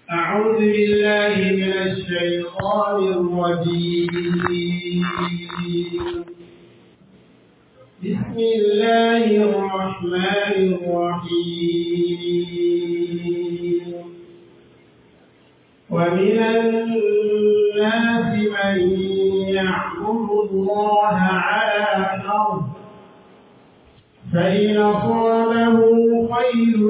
أعوذ بالله من الشيطان الرجيم بسم الله الرحمن الرحيم ومن الناس من يعبد الله على حرف فإن أصابه خير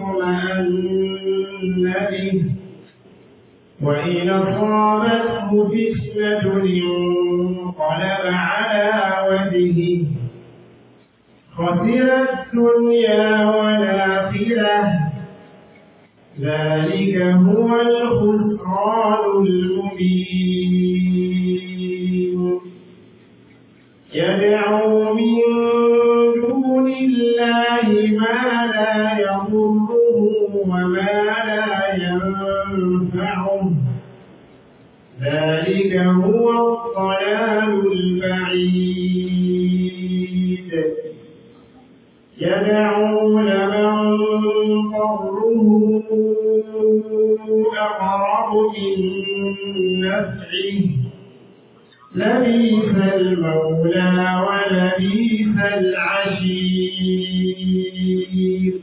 اطمأن به وإن أصابته فتنة انقلب على وجهه خسر الدنيا والآخرة ذلك هو الخسران المبين يدعو من دون الله ما لا يضره وما لا ينفعه ذلك هو الضلال البعيد يدعو لمن ضره أقرب من نفعه لبيث المولى ولبيث العشير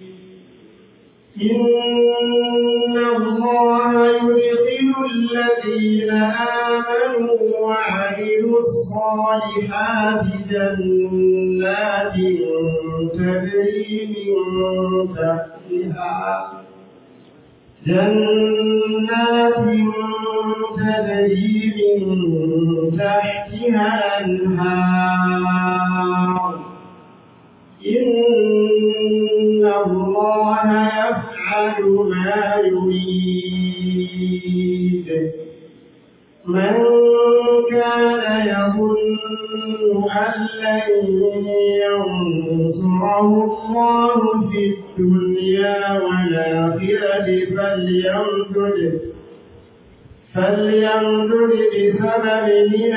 إن الله يدخل الذين آمنوا وعملوا الصالحات جنات تجري من تحتها جنات تجري من تحتها الأنهار إن الله يفعل ما يريد من كان يظن أن لن ينصره الله في الدنيا والآخرة فليمدد فليمدد بسبب من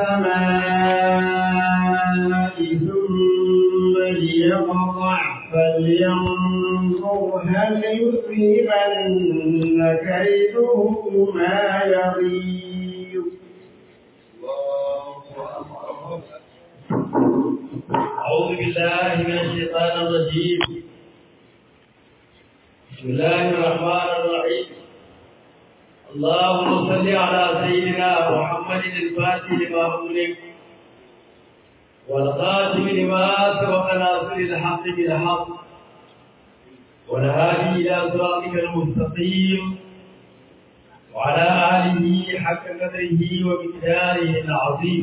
السماء ثم ليقطع فلينظر هل يذهبن كيده ما يغيظ أعوذ بالله من الشيطان الرجيم بسم الله الرحمن الرحيم اللهم صل على سيدنا محمد الفاتح لما أغلق والقاسم لما سبق ناصر الحق بالحق والهادي إلى صراطك المستقيم وعلى آله حق قدره ومقداره العظيم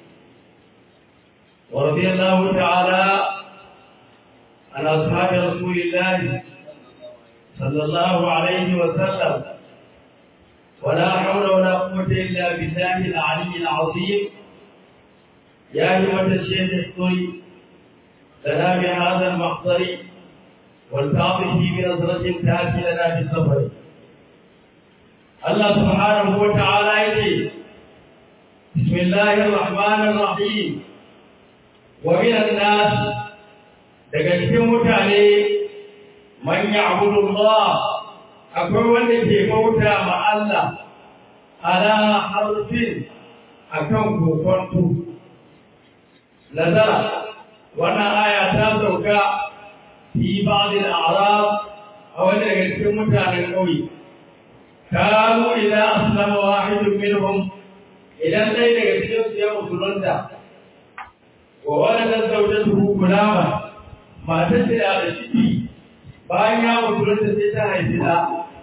ورضي الله تعالى عن أصحاب رسول الله صلى الله عليه وسلم ولا حول ولا قوة إلا بالله العلي العظيم يا أيها الشيخ احضري لنا بهذا المحضر والتعطف بنظرة تأتي لنا بالسفر الله سبحانه وتعالى يقول بسم الله الرحمن الرحيم ومن الناس daga cikin mutane man ya'budu Allah akwai wanda ke bauta ma Allah ala harfin akan kokonto nazara wannan aya ta sauka fi ba'd al-a'rab a wani daga cikin mutanen ƙauye kanu idan aslama wahidun minhum idan dai daga cikin su ya musulunta wa waladat zawjatuhu gulama matar da da ciki bayan ya musulunta sai ta haifi da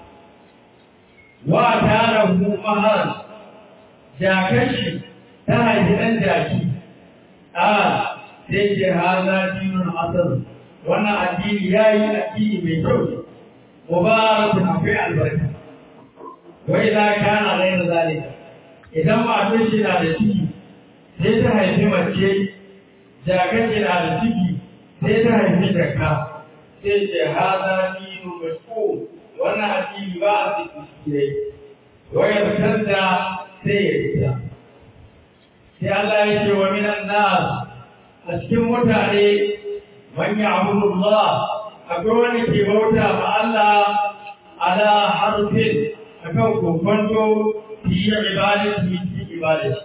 wa tara hu mahar jakashi ta haifi dan jaki a sai ce haza dinun asar wannan addini yayi addini mai kyau mubarak akwai albarka wai za kana raina zalika idan matar shi na da ciki sai ta haifi mace jakashi na da ciki sai ta haifi jaka sai ce haza dinu mashku wannan addini ba a ciki ne waya fitar da sai ya fita sai Allah ya ce wa minan nas a cikin mutane man ya'budu Allah akwai wani ke bauta ma Allah ala harfin akan kokonto fi ibadati fi ibadati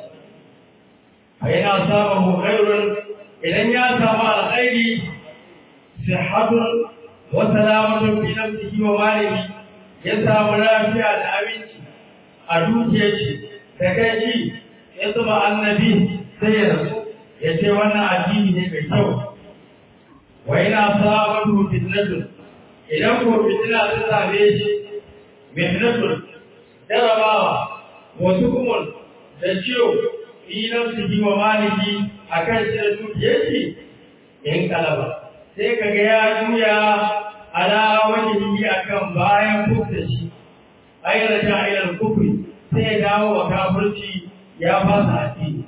fa yana sabahu khairun idan ya samu alkhairi sihhatun wa salamatun fi nafsihi wa malihi ya samu lafiya da abinci a dukiyar shi da kai shi ya zuba annabi sai ya rasu ya ce wannan addini ne mai kyau wa yana sabatu fitnatun idan ko fitina ta same shi fitnatun jarabawa wasu kuma da ciwo fi nafsihi wa maliki akan shi da dukiyar shi in kalaba sai kaga ya juya ala wajhihi akan bayan kufta shi ayyana ila kufri sai ya dawo wa kafirci ya fasa addini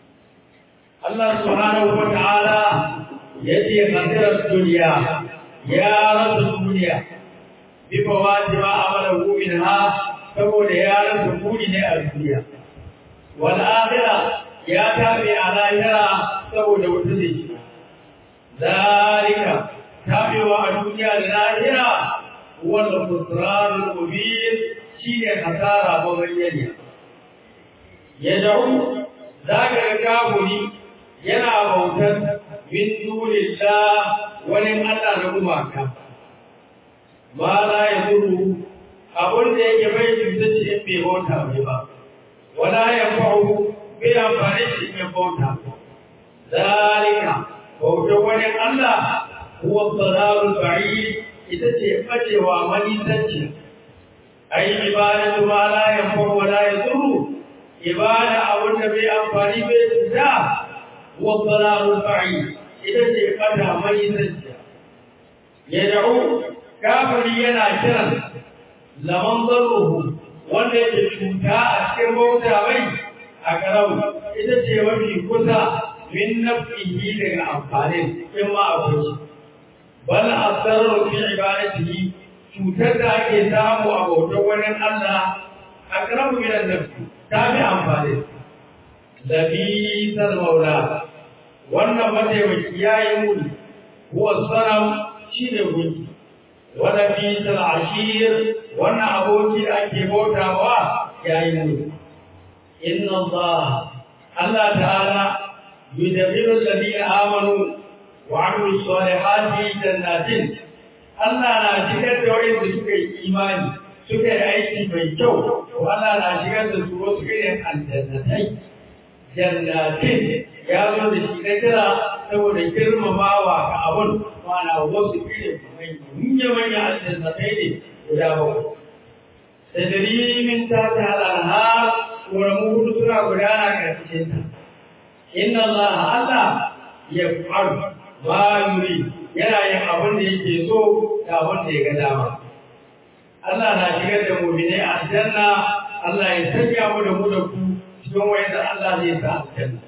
Allah subhanahu wa ta'ala yace qadirat dunya ya rasu duniya bi fawati ma amalahu minha saboda ya rasu kudi ne a duniya wal akhirah ya tabi a lahira saboda wata ne zalika tabewa a duniya da lahira wal khusran mubin shine hasara ba bayyana ya da'u zaka ga kaburi yana bautar min dunillah wani Allah na gumaka ma la yaduru abun da yake bai cuta shi in bai bauta mai ba wala yanfa'u bai amfani shi in bauta zalika bautar wani Allah huwa dalalul ba'id ita ce bacewa manisanci ai ibadatu ma la yanfa'u wa la yadurru ibada abun da bai amfani bai cuta wa dalalul ba'id ita ce fata manisanci yad'u kafiri yana kiran laman darruhu wanda yake cuta a cikin bauta mai a karau ita ce mafi kusa min nafihi daga amfanin in ma akwai shi bal asarru fi ibadatihi cutar da ake samu a bautar wani Allah akrabu min an-nafsi ta bi amfani labisal maula wannan mataimaki yayi muni huwa sanam shine gunki wa labisal ashir wannan aboki da ake bautawa yayi muni inna Allah Allah ta'ala yudabbiru alladhina amanu وعملوا الصالحات جنات Allah na shigar da wanda suka yi imani suka yi aiki mai kyau to Allah na shigar da su wasu irin aljannatai jannatin ya zo da shi na kira saboda girmamawa ga abun mana wasu irin manya manya aljannatai ne guda bakwai tadri min tahti al-anhar wa mu suna gudana ƙarƙashin ta inna Allah Allah yaf'alu ba yuri yana yin abin da yake so da abin da ya ga dama Allah na shigar da mu'minai a aljanna Allah ya sanya mu da mu da ku cikin wayanda Allah zai sa aljanna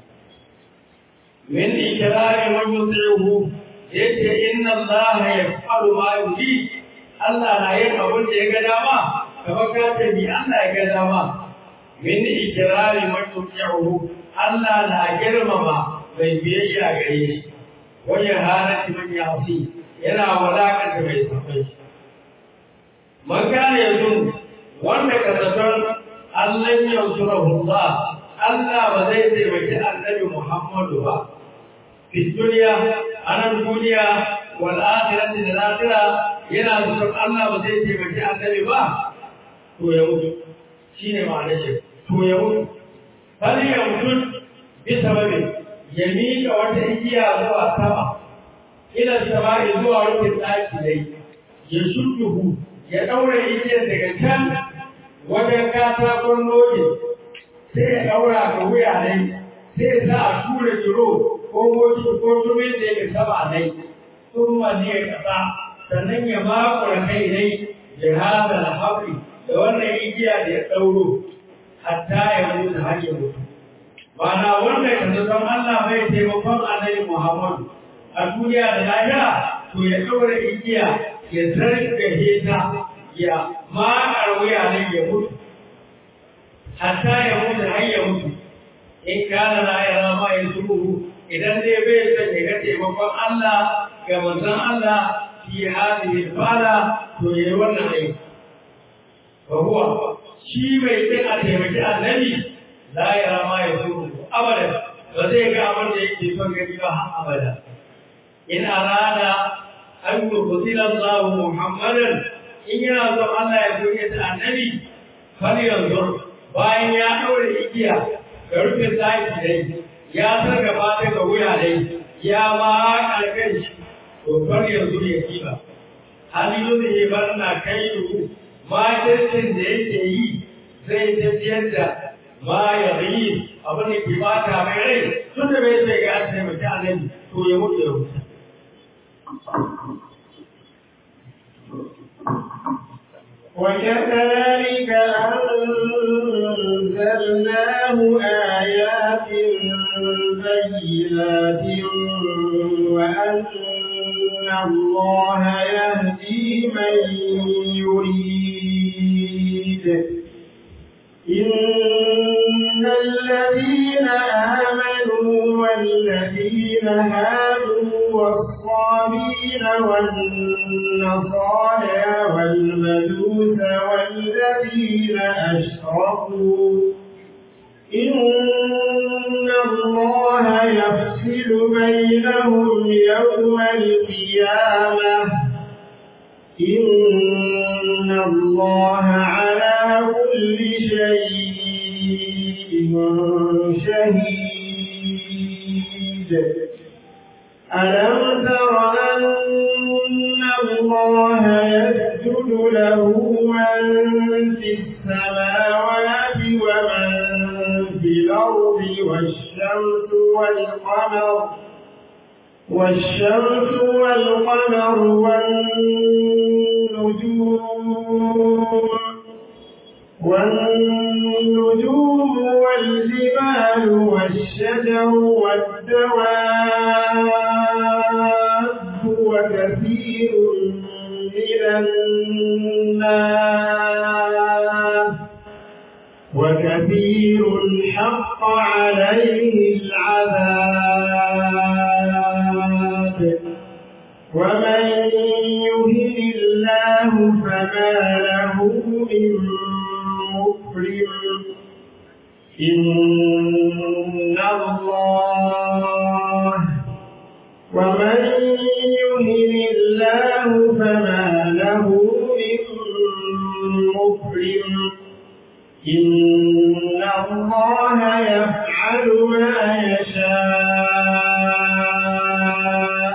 min ikrari man yuti'uhu yace inna Allah yaf'alu ma yuri Allah na yin abin da ya ga dama kamar ka ce bi Allah ya ga dama min ikrari man yuti'uhu Allah na girmama bai biyayya gare shi wajen halatti man yasi yana walakanta mai safai man kana yanzu wanda ka zaton Allah ya sura Allah Allah ba zai taimaki annabi Muhammadu ba fi duniya anan duniya wal akhirati da akhira yana zaton Allah ba zai taimaki annabi ba to ya mutu shine ma'anar shi to ya mutu fal ya mutu bi sababi ya miƙa wata igiya zuwa sama ila sama'i zuwa rufin ɗaki dai ya shudduhu ya ɗaura igiyar daga can wajen katakon noge sai ya ɗaura ga wuya dai sai ya sa a tura jiro ko moci ko tumin da yake sama dai sun ne ya kasa sannan ya makura kai dai da hada da haƙi da wannan igiya da ya ɗauro hatta ya mutu har ya mutu Bana wanda ka san Allah bai taimakon Annabi Muhammad a duniya da lahira to ya ɗaura igiya ya zargaje ta ya makar wuya ne ya mutu hatta ya mutu har ya mutu in kana la yara ma yasuru idan dai bai san ya ga taimakon Allah ga manzon Allah fi hadhihi fara to yayi wannan aiki fa huwa shi mai kin a taimaki annabi la yara ma ya so abada ba zai ga abin da yake son gani ba har abada in arada an yubtila Allah Muhammadan in yana son Allah ya goye ta annabi fal yanzu bayan ya daure igiya ga rufe saki dai ya sarga fata ga wuya dai ya ma kalkan shi to fal yanzu ya kiba halilu da ya bar na kai ruhu makircin da yake yi zai tafiyar da ma ya yi abin da ke bata mai rai tun da bai sai ga taimaki annabi to ya mutu ya mutu وكذلك أنزلناه آيات بينات وأن الله يهدي من يريد إن الذين آمنوا والذين هادوا والصابين والنصارى والمجوس والذين أشركوا إن الله يفصل بينهم يوم القيامة إن الله على كل شيء شهيد ألم تر أن الله يسجد له من في السماوات ومن في الأرض والشمس والقمر والشمس والقمر والنجوم والنجوم والجبال والشجر والدواب وكثير من الناس وكثير حق عليه العذاب ومن يهن الله فما له من مكرم إن الله ومن يهن الله فما له من مكرم إن الله يفعل ما يشاء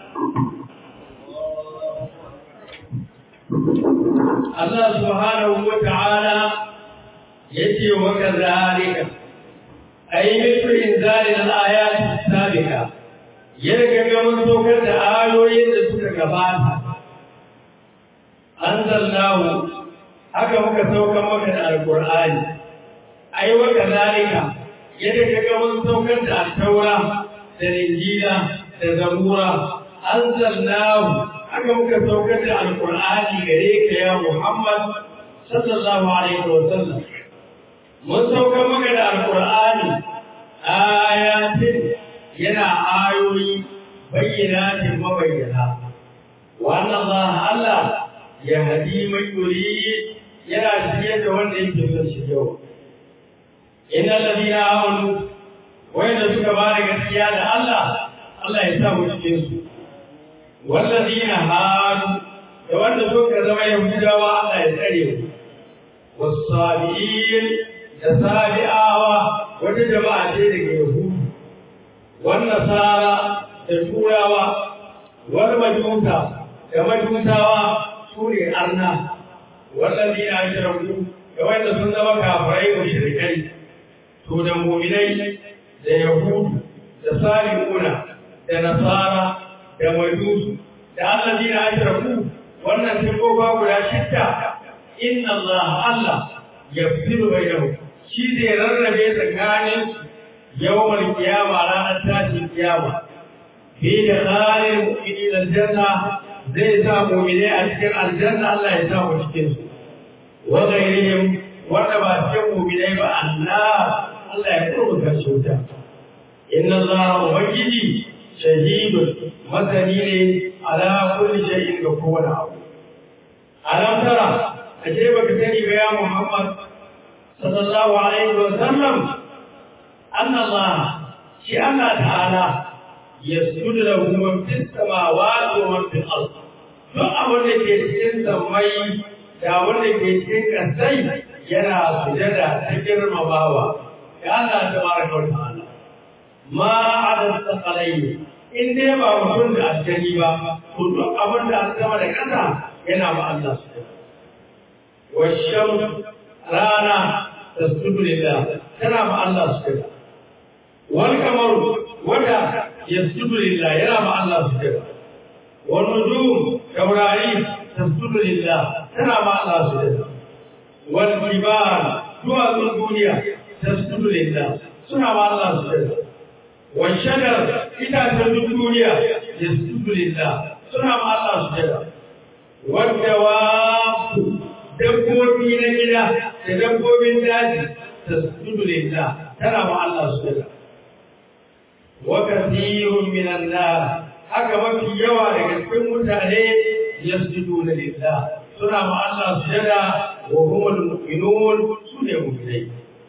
Allah subhanahu wa ta'ala yace wa kadhalika ay mithlu inzalil ayati sabiqa yadda ga mun saukar da ayoyin da suka gabata anzalnahu haka muka saukar maka da alqur'ani ay wa kadhalika yadda ga mun saukar da at-taura da injila da zabura anzalnahu haka muka saukar da alkur'ani gare ka ya Muhammad sallallahu alaihi wa sallam mun saukar maka da alkur'ani ayatin yana ayoyi bayyanatin mabayyana wannan Allah Allah ya hadi mai yuri yana shirye da wanda yake son shi yau inna alladhina amanu wanda suka ba da gaskiya da Allah Allah ya sa mu cikin su والذين هادوا da wanda suka zama Yahudawa Allah ya tsare mu wasabiin da sabi'awa wata jama'a ce daga Yahudu wan nasara da turawa wal majusa da majusawa su ne arna wallazina ashraku da wanda sun zama kafirai mushrikai to da mu'minai da Yahudu da sabi'una da nasara da majusu da allazi na ashraku wannan sifofa guda shidda inna Allah Allah yafsilu bainahum shi zai rarrabe tsakanin yawmal qiyama ranar tashin kiyama fi da tsarin mu'minin aljanna zai sa mu'mine a cikin aljanna Allah ya sa mu cikin su wa ghairihim wanda ba cikin mu'minai ba Allah Allah ya kurbuta su ta inna Allah ubangiji shahidun masani ne ala kulli shay'in ga kowane abu alam tara ashe baka sani ba ya Muhammad sallallahu alaihi wa sallam anna Allah shi Allah ta'ala yasjudu lahu man fis samawati wa man fil ard duk abin da ke cikin samai da wanda ke cikin kasai yana sujada ta girmamawa ga Allah tabaraka wa ta'ala ma adad saqalai in dai ba mutum da aljani ba to duk abin da an sama da kasa yana ba Allah sujada والشمس رانا تسجد لله ترى مع الله سجدا والقمر ودا يسجد لله يرى مع الله سجدا والنجوم كوراري تسجد لله ترى مع الله سجدا والجبال دوا الدنيا تسجد لله سنة مع الله سجدا والشجر إذا تسجد الدنيا يسجد لله سنة مع الله سجدا والدواب dabbobi na gida da dabbobin daji ta sujudu lillah tana ma Allah sujada wa kathirun minan nas haka mafi yawa daga cikin mutane yasjuduna lillah suna ma Allah sujada wa humul mu'minun sune mu'minai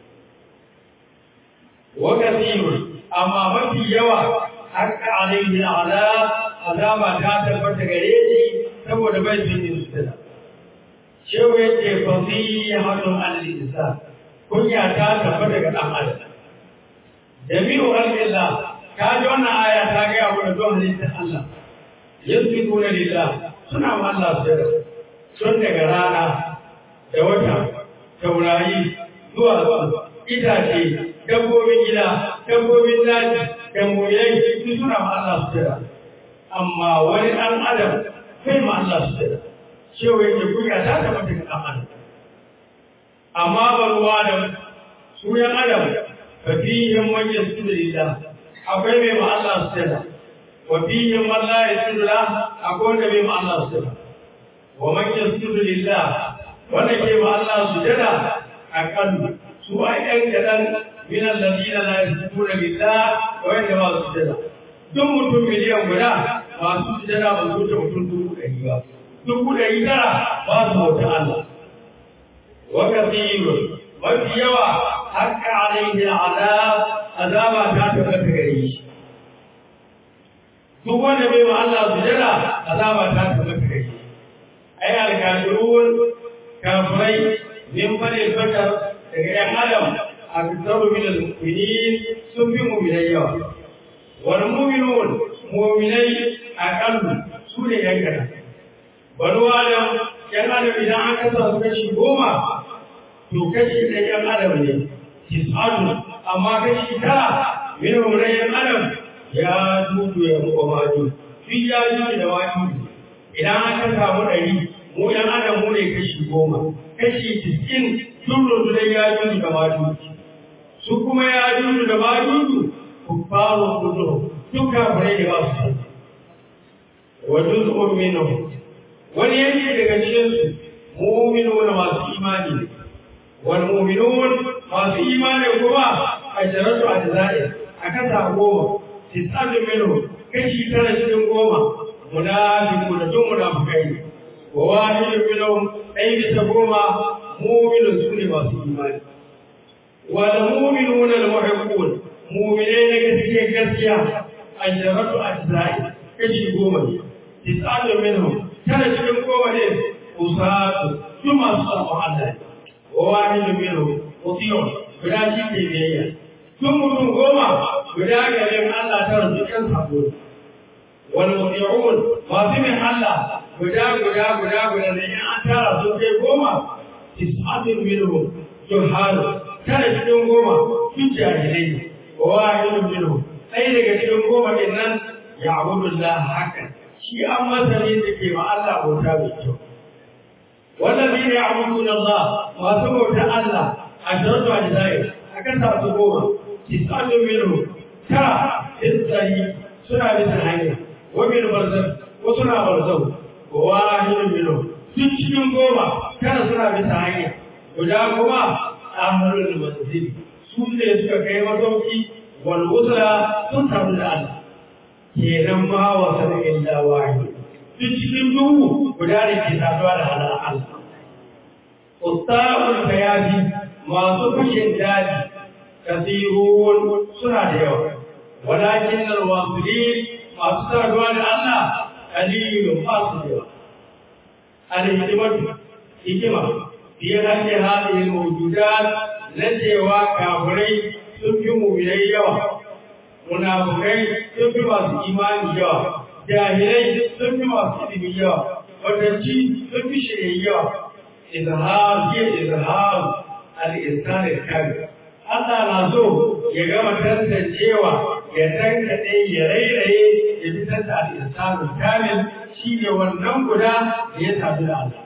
wa kathirun amma mafi yawa haka alaihi ala azaba ta tabbata gare shi saboda bai yin sujada shehu ya ce fasihatun al-insan kunya ta tafi daga dan adam jami'u al-illah ka ji wannan aya ta ga yawo da don halittar Allah yasbituna lillah suna ma Allah sirra sun daga rana da wata taurari zuwa zuwa itace dabbobin gida dabbobin daji da mulai duk suna ma Allah sirra amma wani dan adam kai ma Allah sirra cewa yake kunya ta taɓa daga ɗan adam amma ba ruwa da su yan adam fa fihim man yasjudu lillah akwai mai ma Allah sujada wa fihim man la yasjudu la akwai wanda mai ma Allah sujada wa man yasjudu lillah wanda ke ma Allah sujada akan su ai ɗan kaɗan min alladhina la yasjuduna lillah wa wanda ba su sujada duk mutum miliyan guda masu sujada ba su wuce mutum dubu ɗari ba dubu ɗari tara ba su bauta Allah. Wa kasiru mafi yawa haka alaihi azab azaba ta tabbata gare shi. Duk wanda bai ma Allah sujada azaba ta tabbata gare shi. Ai alkafirun kafirai min fadil bakar daga ‘yan Adam a fitaru min al-mu'minin sun fi mu'minai yawa. Wal mu'minun mu'minai aqallu su ne ‘yan kaɗan. banu adam yan adam idan aka sa su kashi goma to kashi ɗaya yan adam ne tis'atu amma kashi tara min wurin yan adam ya dudu ya muka maju duk ya dudu da maju idan aka samu ɗari mu yan adam mu ne kashi goma kashi tis'in sun rundunar ya dudu da maju su kuma ya dudu da maju ku faro kudu duk kafirai da ba su san wa juz'un minhum wani yanki daga cikinsu mu'minun masu imani ne wal mu'minun masu imani kuma a jaratu a jazai a kasa goma tisatu minhu kashi tara cikin goma munafiqun da duk munafikai ne wa wahidun minhum ɗaya bisa goma mu'minun su ne masu imani wal mu'minun al muhibbun mu'minai ne gaskiya gaskiya a jaratu a jazai kashi goma ne tisatu minhum tana cikin kowane usatu su masu sabon Allah wa wahidun minhum mutiyon guda shi ke biyayya tun mutum goma guda garin Allah ta rasu kan sabo wal mutiyon masu min Allah guda guda guda guda da in an tara sun kai goma tis'atun minhum juhalu tana cikin goma sun jahilai wa wahidun minhum ɗaya daga cikin goma din nan ya abudullah hakan shi an masani da ke ma Allah bauta mai kyau. Wallazi ne a mutu Allah masu bauta Allah a sharatu a jizai a kan sa su goma, tisatu minu tara tsari suna bisa hanya, wa min barzan ko suna barzau, wa wahidun minu duk cikin goma tara suna bisa hanya, guda kuma amalul manzili su ne suka kai masauki wal usra sun samu da Allah. kenan ma wa sana illa wahid duk cikin duhu guda da ke saduwa da halar Allah usta'ul kayafi masu fushin daji kasirun suna da yawa walakin alwasilin masu saduwa da Allah kalilun ba su da yawa alhikimatu hikima fiye hake hadin mawjudat na cewa kafirai sun fi mu'minai yawa munafukai sun fi masu imani yawa jahilai sun fi masu ilimi yawa wadanci sun fi shirye yawa izhar ya izhar al-insan al-kamil Allah na so ya gama tantancewa ya tankaɗe ya rairaye ya fitar da al-insan al-kamil shine wannan guda da ya tafi da Allah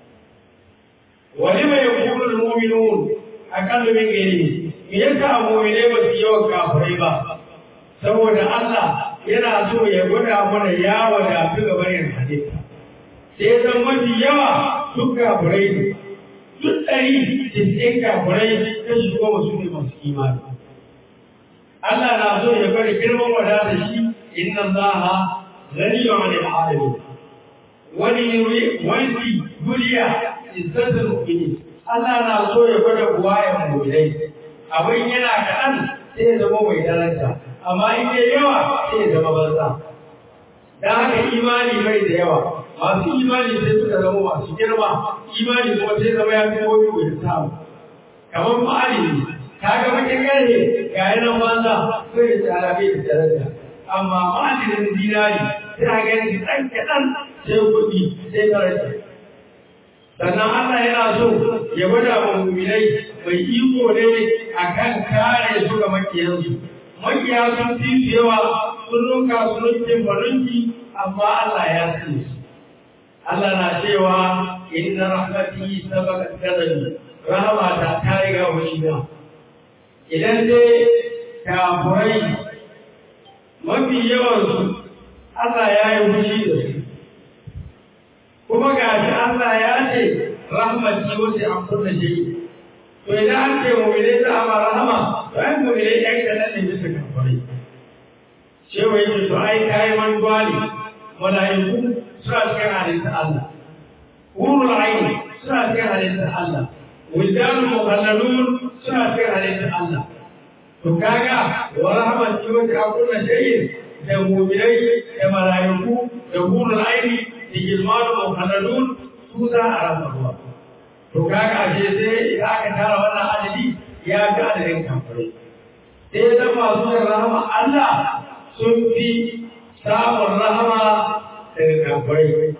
wani mai yakunu al-mu'minun akallu min ghairihi me yasa mu'minai ba su yawan kafirai ba saboda Allah yana so ya gwada mana ya wadatu ga bayan halitta sai zan mafi yawa duk kafirai ne duk ɗari cikin kafirai ta shi goma su ne masu imani Allah na so ya bari girman wadata shi inna Allah ghaniyun 'anil 'alamin wani wani duniya izzatul mu'minin Allah na so ya gwada buwayen mu'minai abin yana kaɗan sai ya zama mai daraja amma in dai yawa sai ya zama banza dan haka imani bai da yawa masu imani sai suka zama masu girma imani kuma sai zama ya fi wani wani samu kamar ma'alimi ta ga bakin gare ga yanan banza sai da tsara bai da daraja amma ma'alimin dinari sai a gani ɗan kaɗan sai kuɗi sai daraja sannan Allah yana so ya gwada wa muminai mai iko ne akan kare su ga makiyansu makiya sun fi su yawa sun nuka su nunkin barunki amma Allah ya sani su Allah na cewa inna rahmati sabaqat ghadabi rahama ta ta riga washina idan dai kafurai mafi yawan su Allah ya yi fushi da su kuma ga shi Allah ya ce rahmati wace an kunna shi to idan an ce mu'mini ta ama rahama to ai mu'mini ɗan kaɗan ne bisa kafurai cewa yake to ai kayi mantuwa ne mala'iku suna cikin halittar Allah. Wurul aini suna cikin halittar Allah. Wildanul mukhallalun suna cikin halittar Allah. To kaga wa rahmat wata akuna shay'in da mu'minai da mala'iku da wurul aini da gilmanul mukhallalun su za a rasa ruwa. To kaga ashe sai idan aka tara wannan adadi ya ga adadin kafirai. Sai zan masu yin rahama Allah sun fi samun rahama daga kafirai.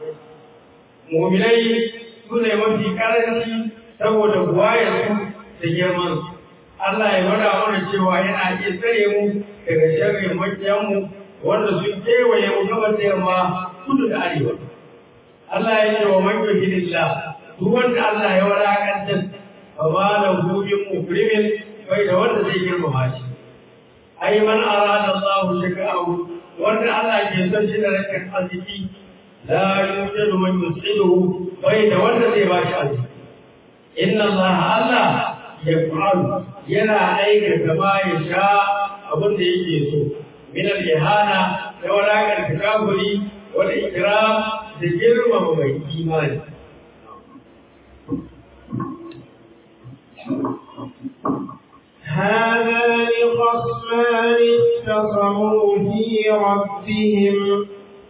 Muminai su ne mafi karanci saboda buwayarsu da girman. Allah ya gwada mana cewa yana iya tsare mu daga sharrin makiyanmu wanda sun kewaye mu gabas da yamma kudu da arewa. Allah ya ce wa man yuhidillah duk wanda Allah ya wadakantar fa ma lahu min mukrimin bai da wanda zai girmama shi. Ai man arada Allah shaka'ahu wanda Allah ke son shi da rashin arziki la yujadu man yus'iduhu bai da wanda zai ba shi arziki inna Allah Allah yaf'alu yana aikata ma ya sha abin da yake so min al-ihana da walakar takaburi wal ikram da girmama mai imani هذان خصمان اختصموا في ربهم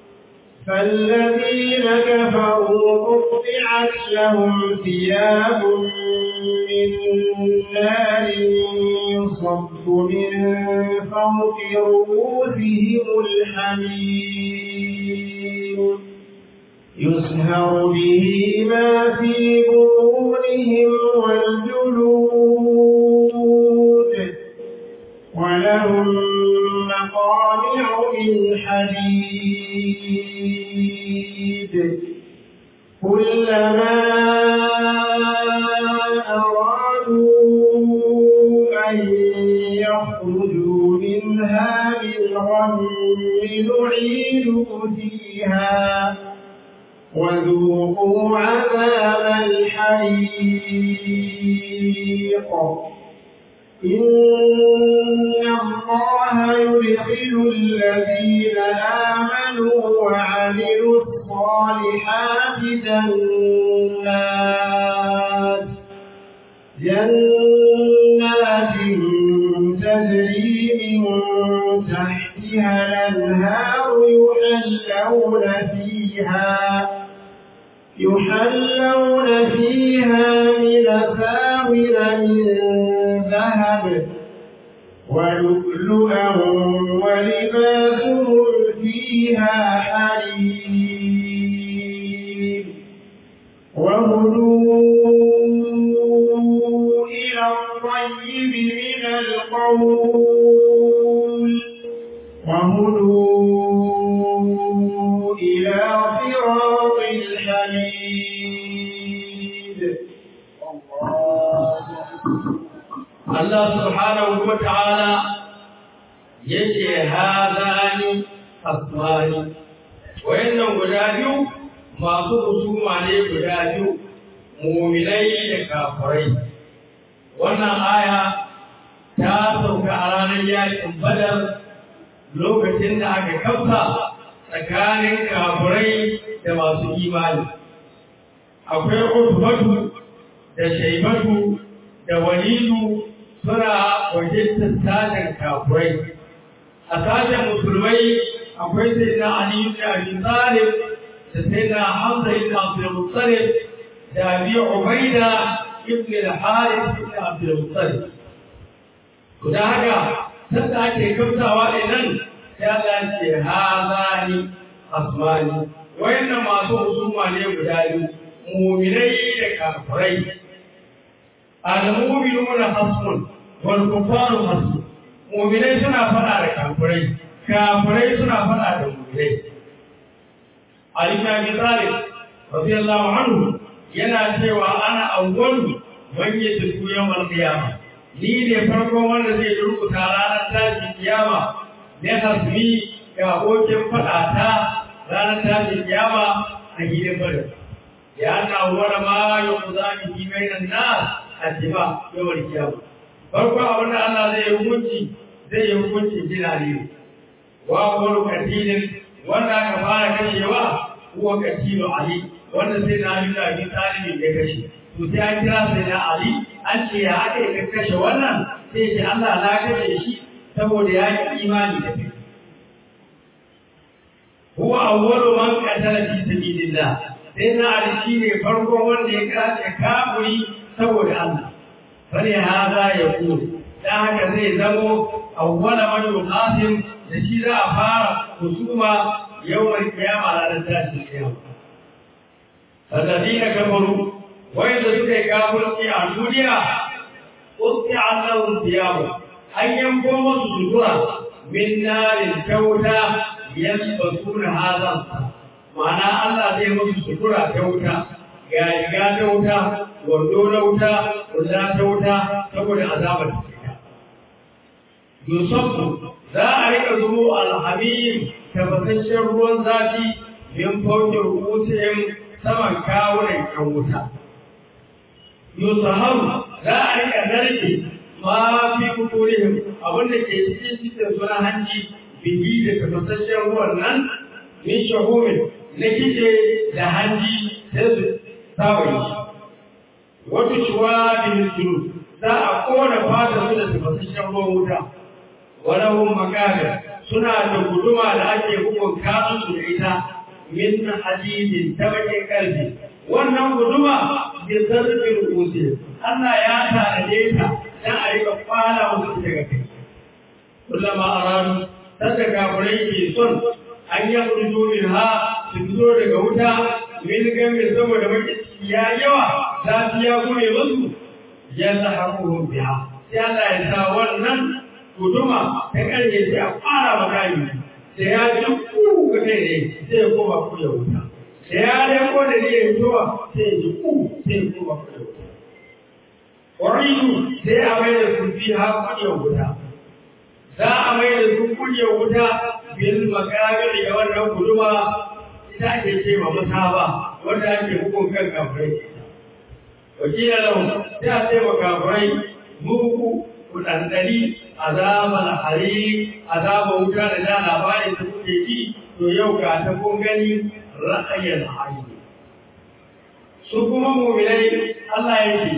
فالذين كفروا قطعت لهم ثياب من نار يصب من فوق رؤوسهم الحميم يسهر به ما في بطونهم والجلود ولهم مقامع من حديد كلما أرادوا أن يخرجوا منها بالغم نعيدوا فيها وذوقوا عذاب الحريق إن الله يدخل الذين آمنوا وعملوا الصالحات جنات جنات تجري من تحتها الأنهار يحلون فيها يحلون فيها من أساور من ذهب ولؤلؤا ولباسهم فيها حرير وهدوا إلى الطيب من القول وهدوا إلى صراط الحميد Allah subhanahu wa ta'ala yace hadani asmani wayannan guda biyu masu husuma ne guda biyu mu'minai da kafirai wannan aya ta sauka a ranar yakin badar lokacin da aka kafa tsakanin kafirai da masu imani akwai utubatu da shaibatu da walidu suna wakiltar sashen kafurai a sashen musulmai akwai sai na ali ibn abi talib da sai na hamza ibn abdul muttalib da abi ubaida ibn al-harith ibn abdul muttalib to da haka sanda ake kamtawa nan sai Allah ce hazani asmani wayannan masu husuma ne guda biyu mu'minai da kafirai al-mu'minuna hasbun wal kufaru hasbun mu'minai suna fada da kafirai kafirai suna fada da mu'minai Ali ibn Abi Talib radiyallahu anhu yana cewa ana awwalu man yadku yawmal qiyamah ni ne farkon wanda zai rubuta ranar tashin kiyama ne hasbi ga abokin fada ta ranar tashin kiyama a gidan bada ya na wara ma yuqza bi bainan nas addiba yawmal kiyama farko abin da Allah zai yi hukunci zai yi hukunci jina ne wa qulu katilin wanda aka fara kashewa huwa katilu ali wanda sai na Ali da Abi Talib ya kashe to sai an kira sai na Ali an ce ya aka yi kashe wannan sai ce Allah na kashe shi saboda ya yi imani da kai huwa awwalu man qatala fi sabilillah sai na Ali shine farko wanda ya kace kafiri saboda Allah bane hada ya ku dan haka zai zamo awwala man yuqasim da shi za a fara husuma yawmal qiyama ranar tashin kiyama alladina kafaru wanda suka yi kafirci a duniya usti annahum thiyabu an yanko musu sutura min narin kyauta yalbasuna hazan ma'ana Allah zai musu sutura ta wuta ga riga ta wuta wando na wuta wanda ta wuta saboda azabar ta Yusufu za a rika zumo alhamim tabbataccen ruwan zafi min faukin rubutun saman kawunan kan wuta. Yusufu za a rika narke ma fi kuturihim abinda ke cikin cikin suna hanci bigi da tabbataccen ruwan nan min shahumin na kice da hanji sai su tawaye shi. Wata shuwa bin suru za a kona fata su da tabbataccen ruwan wuta. walahum makabir suna da guduma da ake bugun kasu su da ita min hadidin ta bakin karfi wannan guduma bi zarfin rusi Allah ya tanade ta dan a rika fara musu daga kai kullama aradu sanda kafirai ke son an yi furjo min ha su fito daga wuta min gamin saboda baki ya yawa zafi ya gure musu yalla hakuhum biha sai Allah ya sa wannan guduma ta ƙarye sai a fara makami da ya ji ku ga kai ne sai ya koma ku ya wuta da ya dai ko da ne ya fitowa sai ya ji ku sai ya koma ku ya wuta wariyu sai a mai da su fi ha ku ya wuta za a mai da su ku ya wuta bil makabir da wannan guduma ita ake ce ma masaba wanda ake hukun kan kafirai wakila lahu sai a ce ma kafirai muku ku ɗanɗani azabar hari azabar wuta da da labarin da kuke ji to yau ga ta kun gani ra'ayin hari su kuma mu'minai Allah ya ce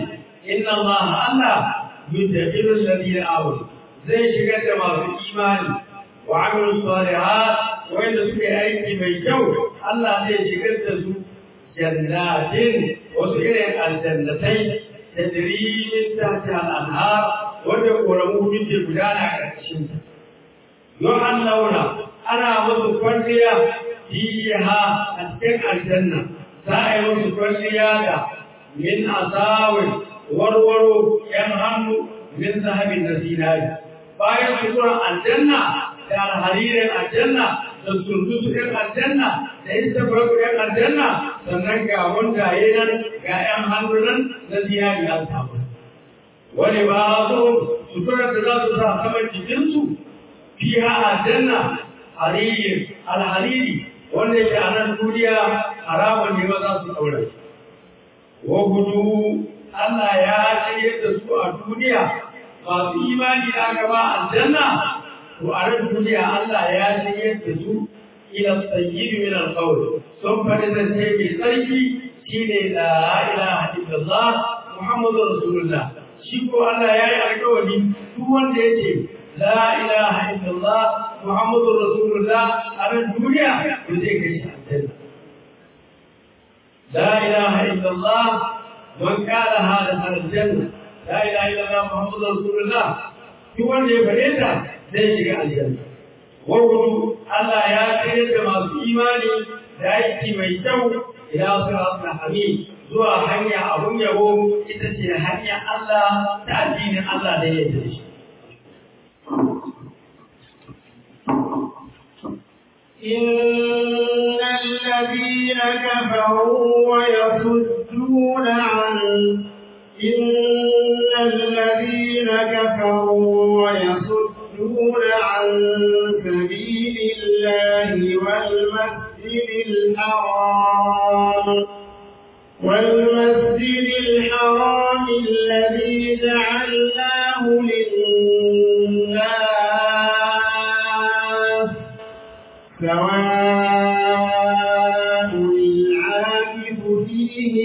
inna Allah Allah yudkhilul ladina amanu zai shigar da masu imani wa amilu salihat wanda suke aiki mai kyau Allah zai shigar da su jannatin wasu irin aljannatai da dirimin tahta al-anhar wanda koramu ke gudana a ƙarƙashin ta don an launa ana musu kwalliya fiha a cikin aljanna za a yi musu kwalliya da min asawin warwaro yan hannu min zahabin da zinari bayan suturan aljanna da alharirin aljanna da sundusu ɗin aljanna da istabaraku ɗin aljanna sannan ga wanda ya nan ga ‘yan hannu nan na zinari an samu wani ba so suturar da za su sa saman jikinsu fiha aljanna hariri alhariri wanda yake a nan duniya haramun ne ba za su ɗaura wa gudu Allah ya shirye da su a duniya masu imani da aka ba aljanna to a nan duniya Allah ya shirye da su ila tsayyib min alqawl sun faɗi zance mai tsarki shine la ilaha illallah muhammadur rasulullah shi ko Allah ya yi alƙawari duk wanda yake la ilaha illallah muhammadur rasulullah a nan duniya to zai kai shi aljanna la ilaha illallah man qala hada aljanna la ilaha illallah muhammadur rasulullah duk wanda ya faɗe ta zai shiga aljanna wawudu Allah ya tsayar da masu imani da aiki mai kyau ila siratul hamid zuwa hanya abun yabo ita ce hanyar Allah ta addinin Allah da yake shi إن الذين كفروا ويصدون عن إن الذين كفروا ويصدون عن سبيل الله والمسجد الحرام والمسجد الحرام الذي جعلناه للناس سواء العاكف فيه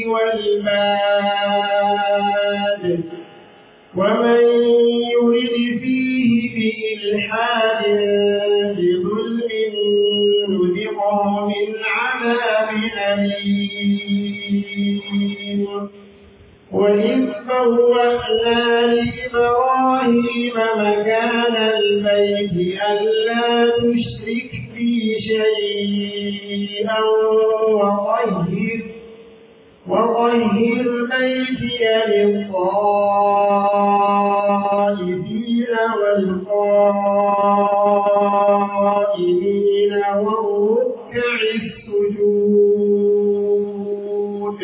والباد ومن يرد فيه بإلحاد بظلم نذقه من عذاب أليم وإذ بوأنا لإبراهيم مكان البيت ألا تشرك بي شيئا وطهر وطهر بيتي للطائفين والقائمين والركع السجود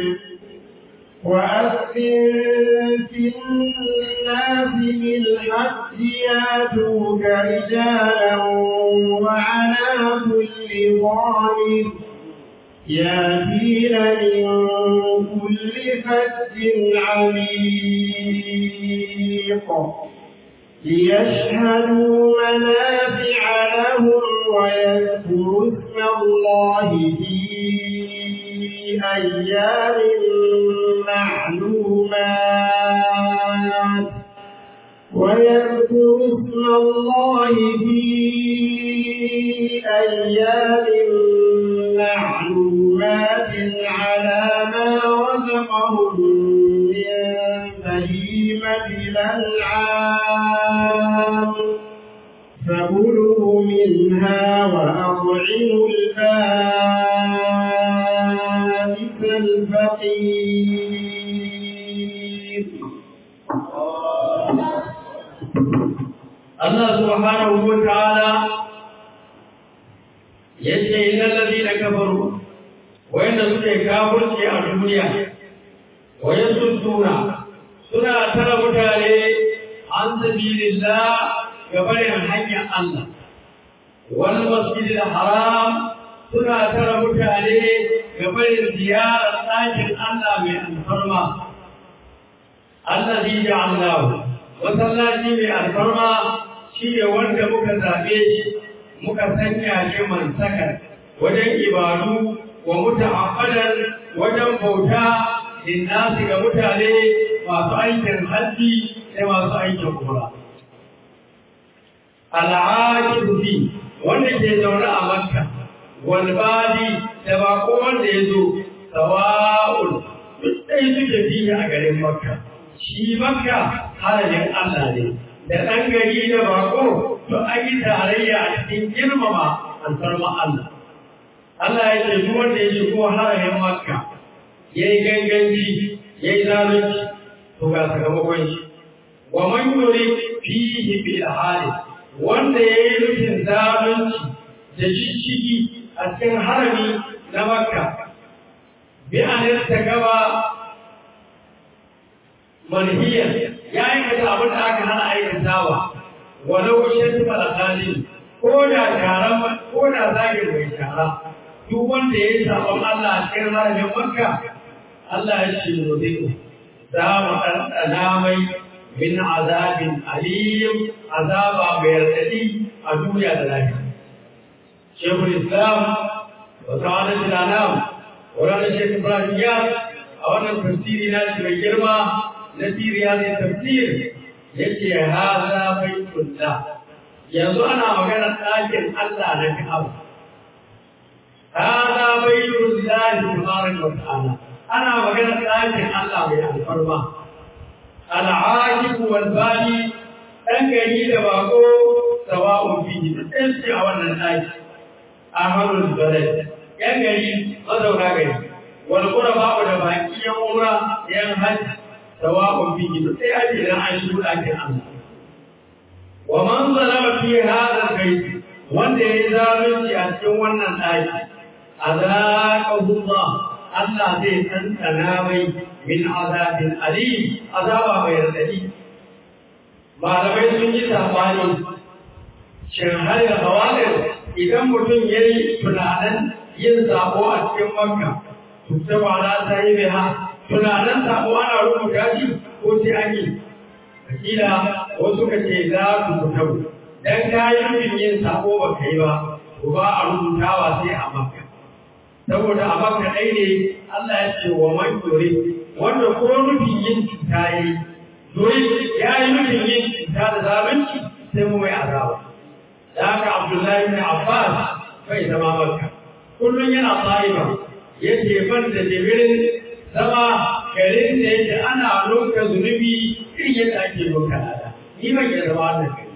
وأذن في الناس بالحج ياتوك رجالا وعلى كل ضامر ياتين من كل فج عميق ليشهدوا منافع لهم ويذكروا اسم الله في أيام معلومات ويذكروا اسم الله في أيام معلومات على ما رزقهم من بهيمة الأنعام فكلوا منها وأطعموا البائس الفقير Allah subhanahu wa ta'ala yace innal ladina kafaru wayanda suke kafirci a duniya wayasudduna suna tara mutane an sabilillah gabarin hanyar Allah wal masjidil haram suna tara mutane gabarin ziyarar ɗakin Allah mai alfarma allazi ja'alnahu masallaci mai alfarma shi ne wanda muka zaɓe shi muka sanya shi mansakar wajen ibadu wa muta'abbadan wajen bauta linnasi ga mutane masu aikin hajji sai masu aikin umra al'aqibu fi wanda ke zaune a makka wal badi da bako wanda ya zo sawa'un duk ɗaya suke fiye a garin makka shi makka halayen Allah ne da ɗan gari da bako to an yi tarayya a cikin girmama alfarma Allah Allah ya ce duk wanda ya shigo halayen makka ya yi ganganci ya yi zalunci to ga sakamakon shi wa man yuri fihi bil hali wanda ya yi nufin zalunci da shishigi a cikin harami na makka bi an ta gaba manhiyar ya aikata abin da aka hana aikatawa walau shan malakalin ko da taron ko da zagin mai shara duk wanda ya yi sabon Allah a cikin haramin makka Allah ya ce mu zai za mu ɗanɗana mai min azabin alim azaba mai raɗaɗi a duniya da lafiya. Shekul Islam wa sa'adat al-anam wa ranar Shekul Ibrahim ya a wannan tafsiri na shi mai girma na siriya ne tafsir yake haza baitullah yanzu ana magana ɗakin Allah na Ka'aba. Haza baitullah tabaraka wa ta'ala ana magana ɗakin Allah mai alfarma. Al'ajibu wal bani ɗan gari da bako sawa'un fihi duk ɗayan ce a wannan ɗaki. Ahmadul Balad ‘yan gari mazauna gari, wal quraba da baki yan umra yan hajji sawa'un fihi duk ɗaya ce idan an shigo ɗakin Allah. Wa man zalama fi hadha al-bayt wanda ya yi zalunci a cikin wannan ɗaki, azaqahu Allah Allah zai tantana mai min azabin alim azaba mai radadi malamai sun yi sabani shin har ya hawalir idan mutum ya yi tunanin yin sabo a cikin makka tuta ba na ta yi biha tunanin sabo ana rubuta shi ko sai an yi akila wasu ka ce za su fita dan ka yi nufin yin sabo ba ka yi ba ba a rubutawa sai a makka saboda a maka ɗai ne Allah ya ce wa man dore wanda ko nufin yin cuta yi dore ya yi nufin yin cuta da zalunci sai mu mai azaba da haka Abdullahi bin Abbas bai zama maka kullum yana tsayiba ya ce ban da jimirin zama garin da yake ana loka zunubi irin yadda ake loka lada ni ban yi zama wannan gari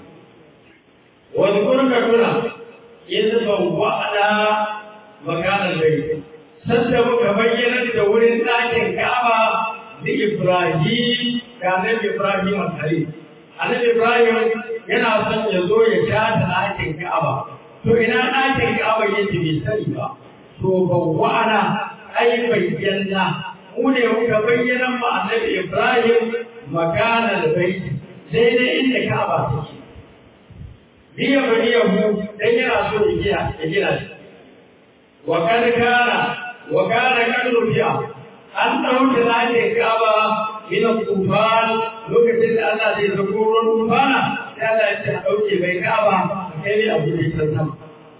wani kurka tuna yanzu ban wa'ada makanar bai sanda muka bayyana da wurin ɗakin Ka'aba da Ibrahim da Annabi Ibrahim al-Khalil Annabi Ibrahim yana son ya zo ya shata ɗakin Ka'aba to ina ɗakin Ka'aba yake bai sani ba to bawwa'ana ai bayyana mu ne muka bayyana ma Annabi Ibrahim makanar bai daidai inda Ka'aba take Biya baniyahu dan yana so ya gina ya gina shi وقد كان وكان قد رفع أن ɗauke ɗakin Ka'aba min al-tufan lokacin da Allah zai zako ruwan tufana sai Allah ya ce a ɗauke mai Ka'aba kai ne abu da ya sama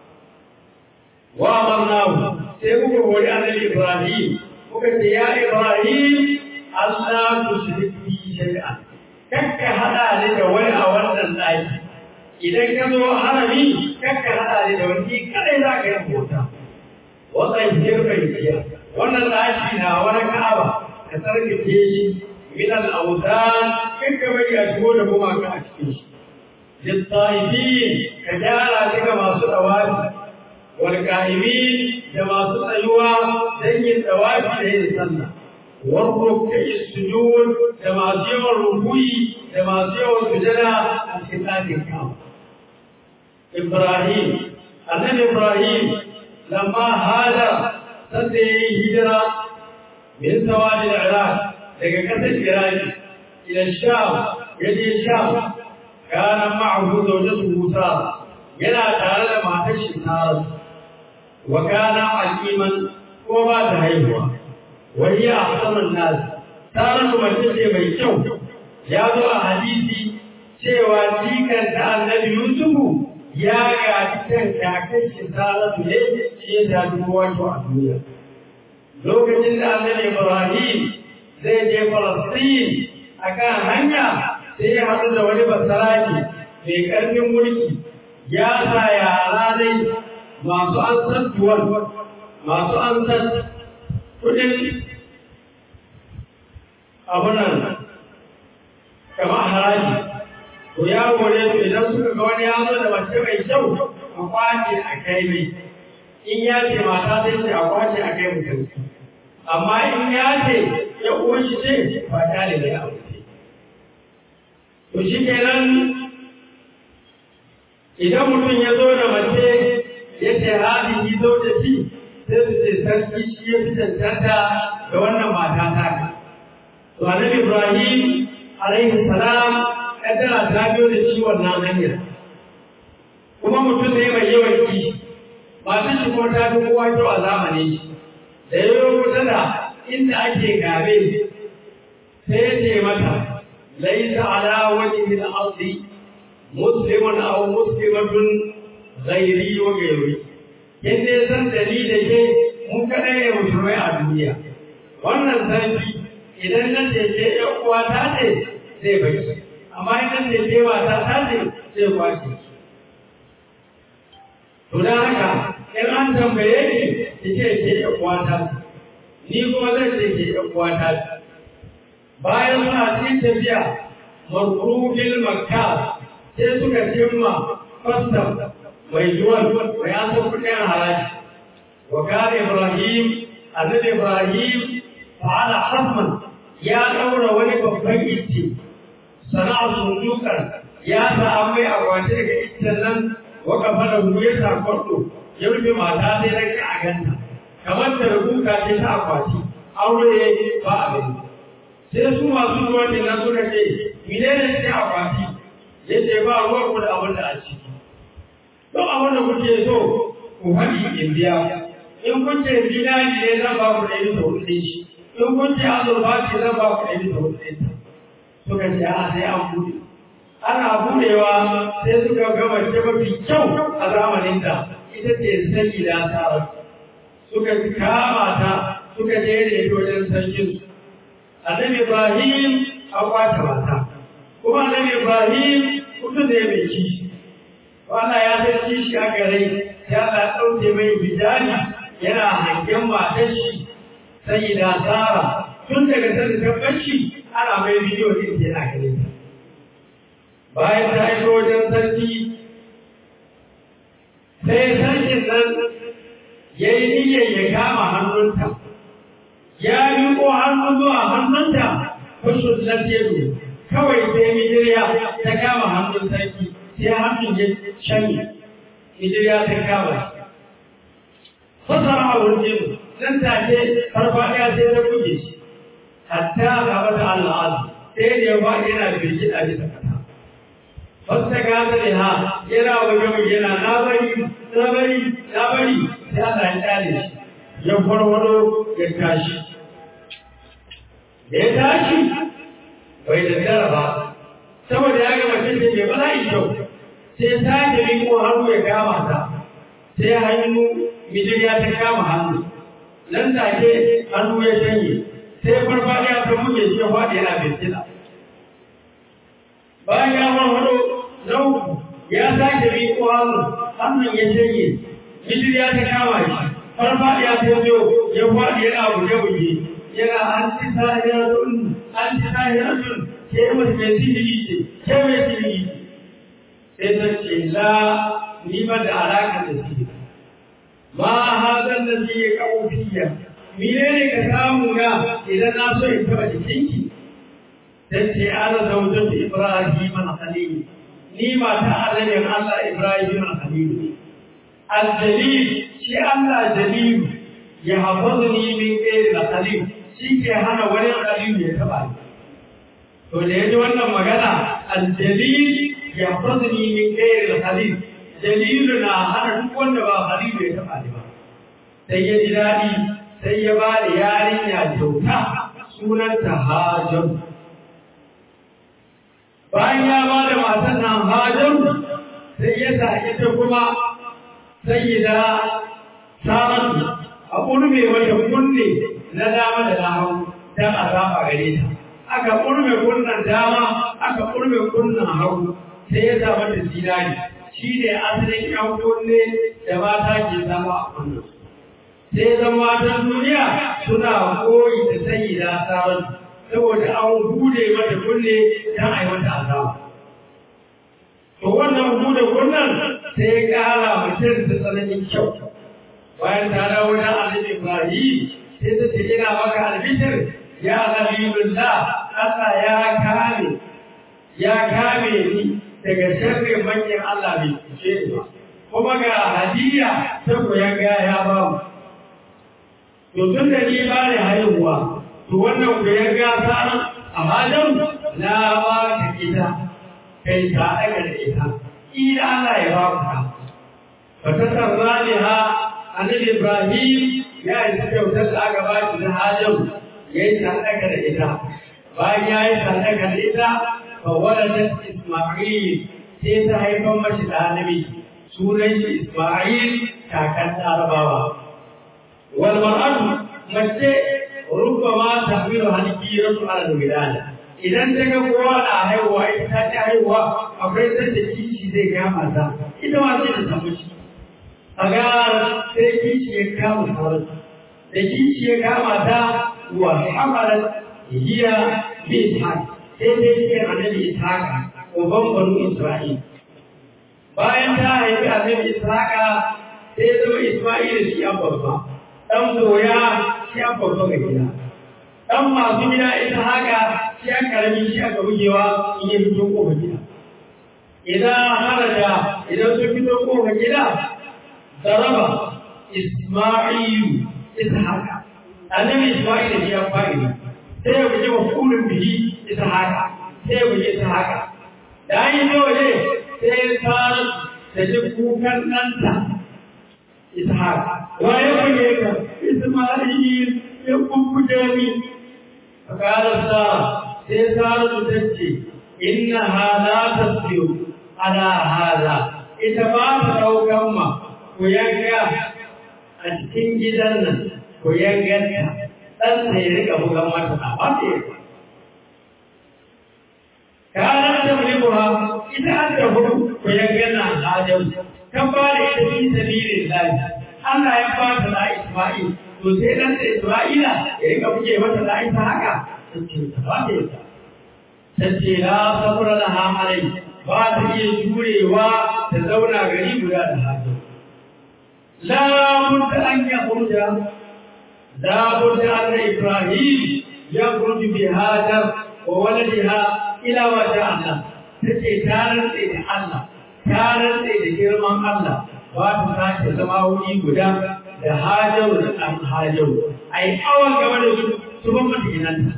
wa amarnahu sai muka hori annabi Ibrahim muka ce ya Ibrahim Allah tushrik bi shay'an kakka hada ni da wani a wannan ɗaki idan ka zo harami kakka hada ni da wani kadai za ka yi bauta wannan jirgin jiya wannan ɗaki na wani ka'aba ka tsarkake shi min al-awtan kin ka bai a shigo da kuma ka a cikin shi littaifin ka gyara shi ga masu dawafi wal qa'imin da masu tsayuwa dan yin dawafi da yin sallah wal ruk'i sujud da masu yawan rukuyi da masu yawan sujada a cikin ɗakin ka'aba Ibrahim annabi Ibrahim لما هاجر سده هجرة من سواد العراق لقى قتل العراق إلى الشام يجي الشام كان معه زوجته سارة يلا تعالى ما تشي سارة وكان عكيما وما تهيهوا وهي أحسن الناس سارة ما تشي بيشو يادو حديثي cewa jikan ta annabi Yusufu ya gaji kan kakan shi Saratu ne shi ya tafi wato a duniya. Lokacin da annabi Ibrahim zai je Falastin akan hanya sai ya haɗu da wani basaraki mai ƙarfin mulki ya sa yara dai masu an san tuwon masu an san kudin abunan kamar haraji to ya gore su idan suka ga wani ya zo da mace mai kyau a kwace a kai mai in ya ce mata sai ce a kwace a kai mutum amma in ya ce ya uwan shi ce ba ta da ya aure to shi kenan idan mutum ya zo da mace ya ce hadi zo da shi sai su ce sarki shi ya fi cancanta da wannan mata ta ka to annabi ibrahim alaihi salam kaddara ta biyo da shi wannan hanyar kuma mutum ne mai yawan kishi masu shi kuma ta fi kowa kyau a zamanin shi da ya yi kusa da inda ake gabe sai ya ce mata laisa ala wajhi al-ardi muslimun aw muslimatun ghairi wa ghairi yadda ya san dali da ke mun kada ne musulmai a duniya wannan sarki idan na ce ke yan uwa ta ce zai bai amma idan ce ke mata ta ce zai kwace to dan haka in an tambaye ni ki ce ke yan uwa ta ni kuma zan ce ke yan uwa ta bayan suna cikin tafiya marufin makka sai suka cimma fastam mai yuwan mai an san kudin haraji wa kana ibrahim annabi ibrahim fa'ala hasman ya daura wani babban itti sana'a sundukan ya sa an mai akwati daga iccen nan wa kafara hu ya sa kwarto ya rufe mata sai rage a ganta kamar da rubuta ce ta akwati aure ba abin sai su masu zuwa nan suka ce menene ce akwati yace ba ruwan ku da abin da a ciki don abin da kuke so ku haɗi in biya in kun ce dinari ne zan ba ku ɗari da hudu shi in kun ce azurfa ce zan ba ku ɗari da hudu ɗin suka ce a sai an buɗe ana buɗewa sai suka ga mace mafi kyau a zamanin da ita ce sanyi da tsara suka kama ta suka je da ita wajen sarkin su annabi ibrahim an kwace mata kuma annabi ibrahim mutum ne mai kishi wanda ya san kishi a gare ya na ɗauke mai bijani yana hangen matar shi sai da tsara tun daga sanda tabbaci ana mai bidiyo din yana gare ta bayan ta aiko wajen sarki sai sarkin nan ya yi niyyar ya kama hannunta ya miƙo hannu zuwa hannunta kusur na teku kawai sai mijiriya ta kama hannun sarki sai hannun ya shanye mijiriya ta kama fasara a wurin nan take farfaɗiya sai ta buge shi hatta gaba da al'adu sai da ya ba yana birgida bisa kasa wata gata da ha yana wajen yana na bari na bari na bari sai Allah ya tsare shi ya farwado ya tashi da ya tashi bai da gara ba saboda ya gama cin mai bala'i kyau sai sake riko hannu ya kama ta sai hannu mijiriya ta kama hannu nan take hannu ya shanye sai farfadiya ta muke shi ya faɗi yana bincina bayan ya farfado na uku ya sake riko hannu hannun ya shanye mijiriya ta kama shi farfadiya ta biyo ya faɗi yana buge-buge yana an ci sahiratun an ci sahiratun ke mai mai sihiri ce ke mai sihiri ce sai ta ce la ni ba da alaƙa da sihiri ma hazan da zai ya kawo fiya mine ne ka samu na idan na so in taɓa jikinki ta ce ana zaujin ibrahim al-khalil ni mata annabin allah ibrahim al-khalil al-jalil shi allah jalil ya hafazu ni min gairi al-khalil shi ke hana wani khalil ya taɓa ni to da yaji wannan magana al-jalil ya hafazu ni min gairi al-khalil dalilu na hana duk wanda ba halilu ya taɓa ni ba sai ya ji daɗi sai ya ba da yarinya kyauta sunanta hajar bayan ya ba da matan nan hajar sai ya sa ita kuma sayyida saratu a ƙurme wata kunne na dama da na hau don a zaɓa gare ta aka kurme kunnan dama aka kurme kunnan hagu sai ya zama da zinari shi ne asalin yan kunne da mata ke zama a kunnan sai zama matan duniya suna koyi da sayi da asarar saboda an bude mata kunne don a yi mata azaba to wannan bude kunnen sai ya kara mutum da tsananin kyau bayan ta dawo da annabi Ibrahim sai ta ce ina maka albishir ya Habibullah Allah ya kame ya kame ni daga sharrin manyan Allah bai cuce ni ba kuma ga hadiya ta koyan ga ya ba mu to tun da ni ba ne haihuwa to wannan koyan ga ta a halin na ba ka ita kai ta daga da ita ila Allah ya ba ku ta fa ta sarraniha annabi Ibrahim ya yi kyautar da aka ba shi na hajjan ya yi sadaka da ita bayan ya yi sadaka da ita fa waladat Isma'il sai ta haifar mashi da annabi sunan shi Isma'il kakan Larabawa wal mar'atu mace rubbama tahmilu halqiyatu ala wilada idan ta ga kowa na haihuwa ita ta ci haihuwa akwai sanda kishi zai kama ta ita ma sai ta samu shi a ga sai kishi ya kama sauran da kishi ya kama ta wa hamalar hiya bi ishaq sai dai ce annabi ishaq uban banu isra'il bayan ta haifi annabi ishaq sai zama isma'il shi an babba dan boya shi an babba ga gida dan masu gida ita haka shi an karami shi aka bugewa in ya fito kofar gida idan haraja idan sun fito kofar gida zaraba isma'ilu ishaqa annabi isma'il shi ya fa'ili sai ya buge mafulun bihi ishaqa sai ya buge ishaqa da an yi dole sai ya fara da ji kukan ɗanta ishaqa wa ya buge ka isma'il ya kukkuje ni fakararsa sai saratu ta ce inna hada tasbiru ala hada ita ba ta ɗaukan ma ku yanka a cikin gidan nan ku yanganta ɗan sai rika bugan mata na wata ya kanan ta mulkuwa ita an da hudu ku yangana adam kan ba da ita fi sabilin lahi Allah ya ba ta da Isma'il to sai dan da Isra'ila ya rika buge mata da ita haka tace ta ba ta ita tace la sabra laha alai ba ta iya jurewa ta zauna gari guda da hajji la budda an yakhruja la budda an Ibrahim yakhruju bi hajar wa waladiha ila wajha Allah tace ta rantse da Allah ta rantse da girman Allah ba ta sake zama wuri guda da hajaru da ɗan hajaru a yi awon gaba da su su ban mata ginanta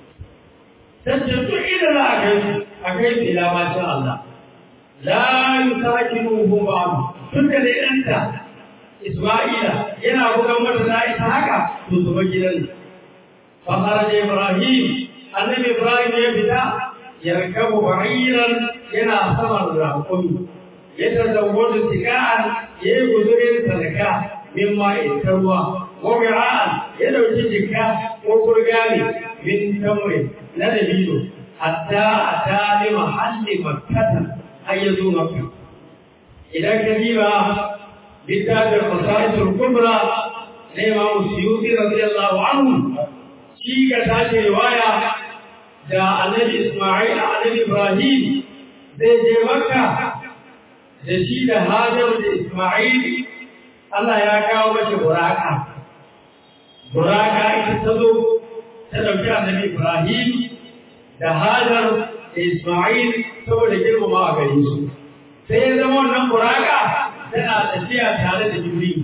tace duk inda za a kai a kai su ila masha Allah la yusakinu hum ba'd tun da dai ɗanta Isma'ila yana bugan mata da ita haka to su bar gidan fa kharaja Ibrahim annabi Ibrahim ya fita yarkabu ba'iran yana saman raƙumi ya tazawwadu tika'an ya yi guzurin sadaka min ma'in ta ruwa wa wi'a'an ya dauki jikka ko kurgami min tamri na dabino hatta ata li mahalli makkata har ya zo makka idan ka diba littafin fasaitul kubra na imamu suyuti radiyallahu anhu shi ga tace riwaya da annabi isma'il annabi ibrahim zai je makka da shi da hajar da isma'il Allah ya kawo mashi buraka buraka ita ta zo ta ɗauki annabi ibrahim da hajar da isma'il saboda girmama a gare su sai ya zama wannan buraka tana tafiya tare da jibril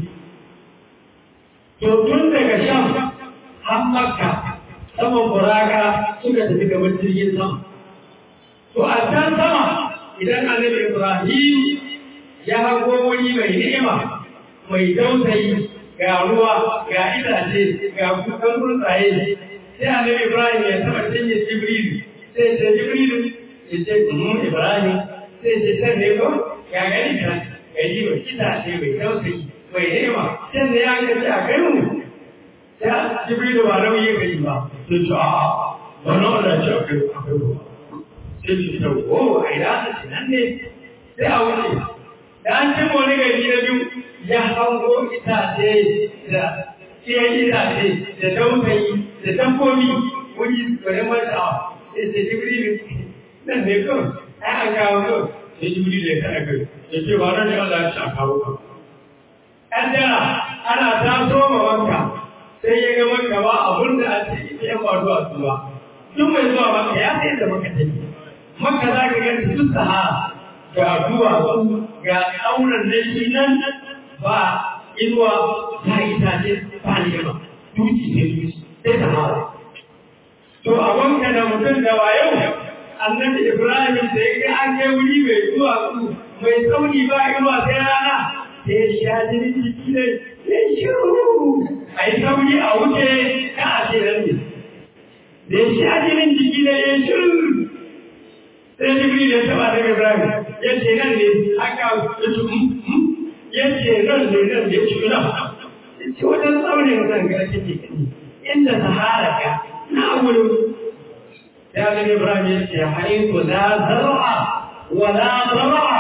to tun daga sham har makka saman buraka suka tafi gaban jirgin sama to a can sama idan annabi ibrahim ya hago wani mai ni'ima mai dausayi ga ruwa ga itace ga kukan tsuntsaye sai annabi ibrahim ya taba cinye jibril sai ce jibril ya ce kuma ibrahim sai ce can ne ko ya gani ka gari mai itace mai dausayi mai ni'ima can da ya gaci a kai mu ya jibril ba nauyi gari ba to ce a wani wanda ce akwai akwai ruwa sai ce ta wo a ina ta ce nan ne sai a wuce da an cin wani gari na biyu ya hango itace da iya itace da dausayi da dabbobi wani wani mata sai ce jibril nan ne kawai ai an kawo kawai sai jibril ya kada kai ya ce ba nan ne Allah ya ce a kawo ka an jira ana taso ma wanka sai ya ga maka ba abun da a ce ita yan ba zuwa su ba duk mai zuwa maka ya sai da maka take maka za ka gani duk sahara ga duwatsu ga tsaunan na shi nan ba inuwa ta itace ba nema duki sai duki sai sahara to a wanka da mutum da wayo annabi ibrahim da ya ga an kai wuri mai duwatsu mai tsauni ba inuwa sai rana sai ya sha jini jiki ne sai shiru a yi sauri a wuce ka a ce nan ne da ya sha jinin jiki ne ya shiru sai jibril ya taba daga ibrahim ya ce nan ne aka ya ce ya ce nan ne nan ya ce na ya ce wajen tsaunin nan ga kake gani inda sahara ka na wurin ya ga ibrahim ya ce haiku la zar'a wa la zar'a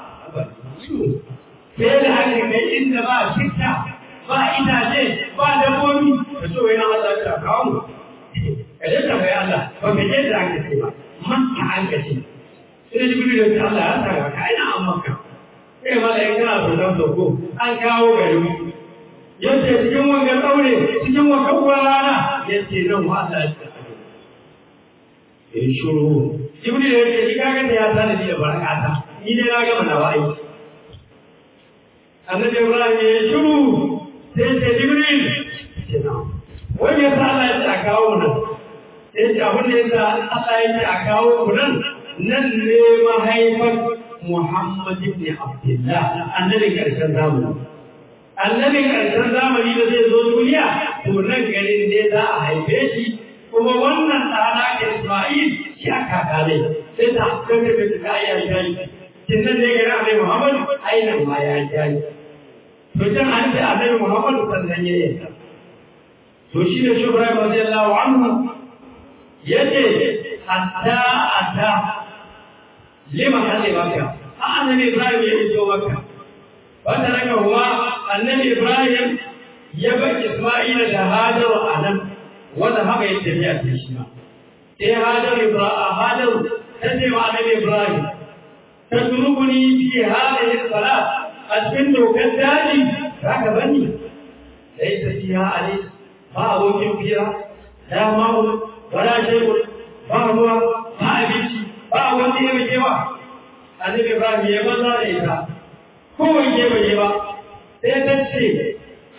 sai da haka kai inda ba shirka ba itace ba dabbobi da so yana Allah ta kawo mu kaje ta bai Allah ba ka je da aka ce ba makka an ka ce sai jibril ya Allah ya saka ka ina an makka sai malai kana so dan soko an kawo gari mu yace cikin wannan daure cikin wannan rana yace nan wa Allah ya saka ya shuru jibril ya ce ni kaga da ya sani da barakata ni dai na gama nawa aiki annabi Ibrahim ya shiru sai ce Jibril wani yasa Allah ya ce a kawo mu nan sai ce abin da yasa Allah ya ce a kawo mu nan nan ne mahaifar Muhammad ibn Abdullah annabi karshen zamani annabi karshen zamani da zai zo duniya to nan garin ne za a haife shi kuma wannan ɗana ke Isma'il shi aka kare sai ta kanka ta ya yi kin nan ne ga Annabi Muhammad ainihin ma ya yi to can an ce annabi Muhammad sannan ya yi to shi ne Ibrahim radiyallahu anhu yace hatta ata lima hali maka a annabi Ibrahim ya iso maka wanda raka huwa annabi Ibrahim ya bar Isma'ila da Hajar a nan wanda haka ya tafiya ta shi ma sai Hajar Ibrahim Hajar ta ce wa annabi Ibrahim تتركني في هذه الصلاة أتمنى كالتالي ذاك بني ليس فيها عليه ما أوجه فيها لا ماء ولا شيء ما هو ما أبيتي ما أوجه بجوا النبي إبراهيم يمنع ليس هو يجيب يجيب تتسي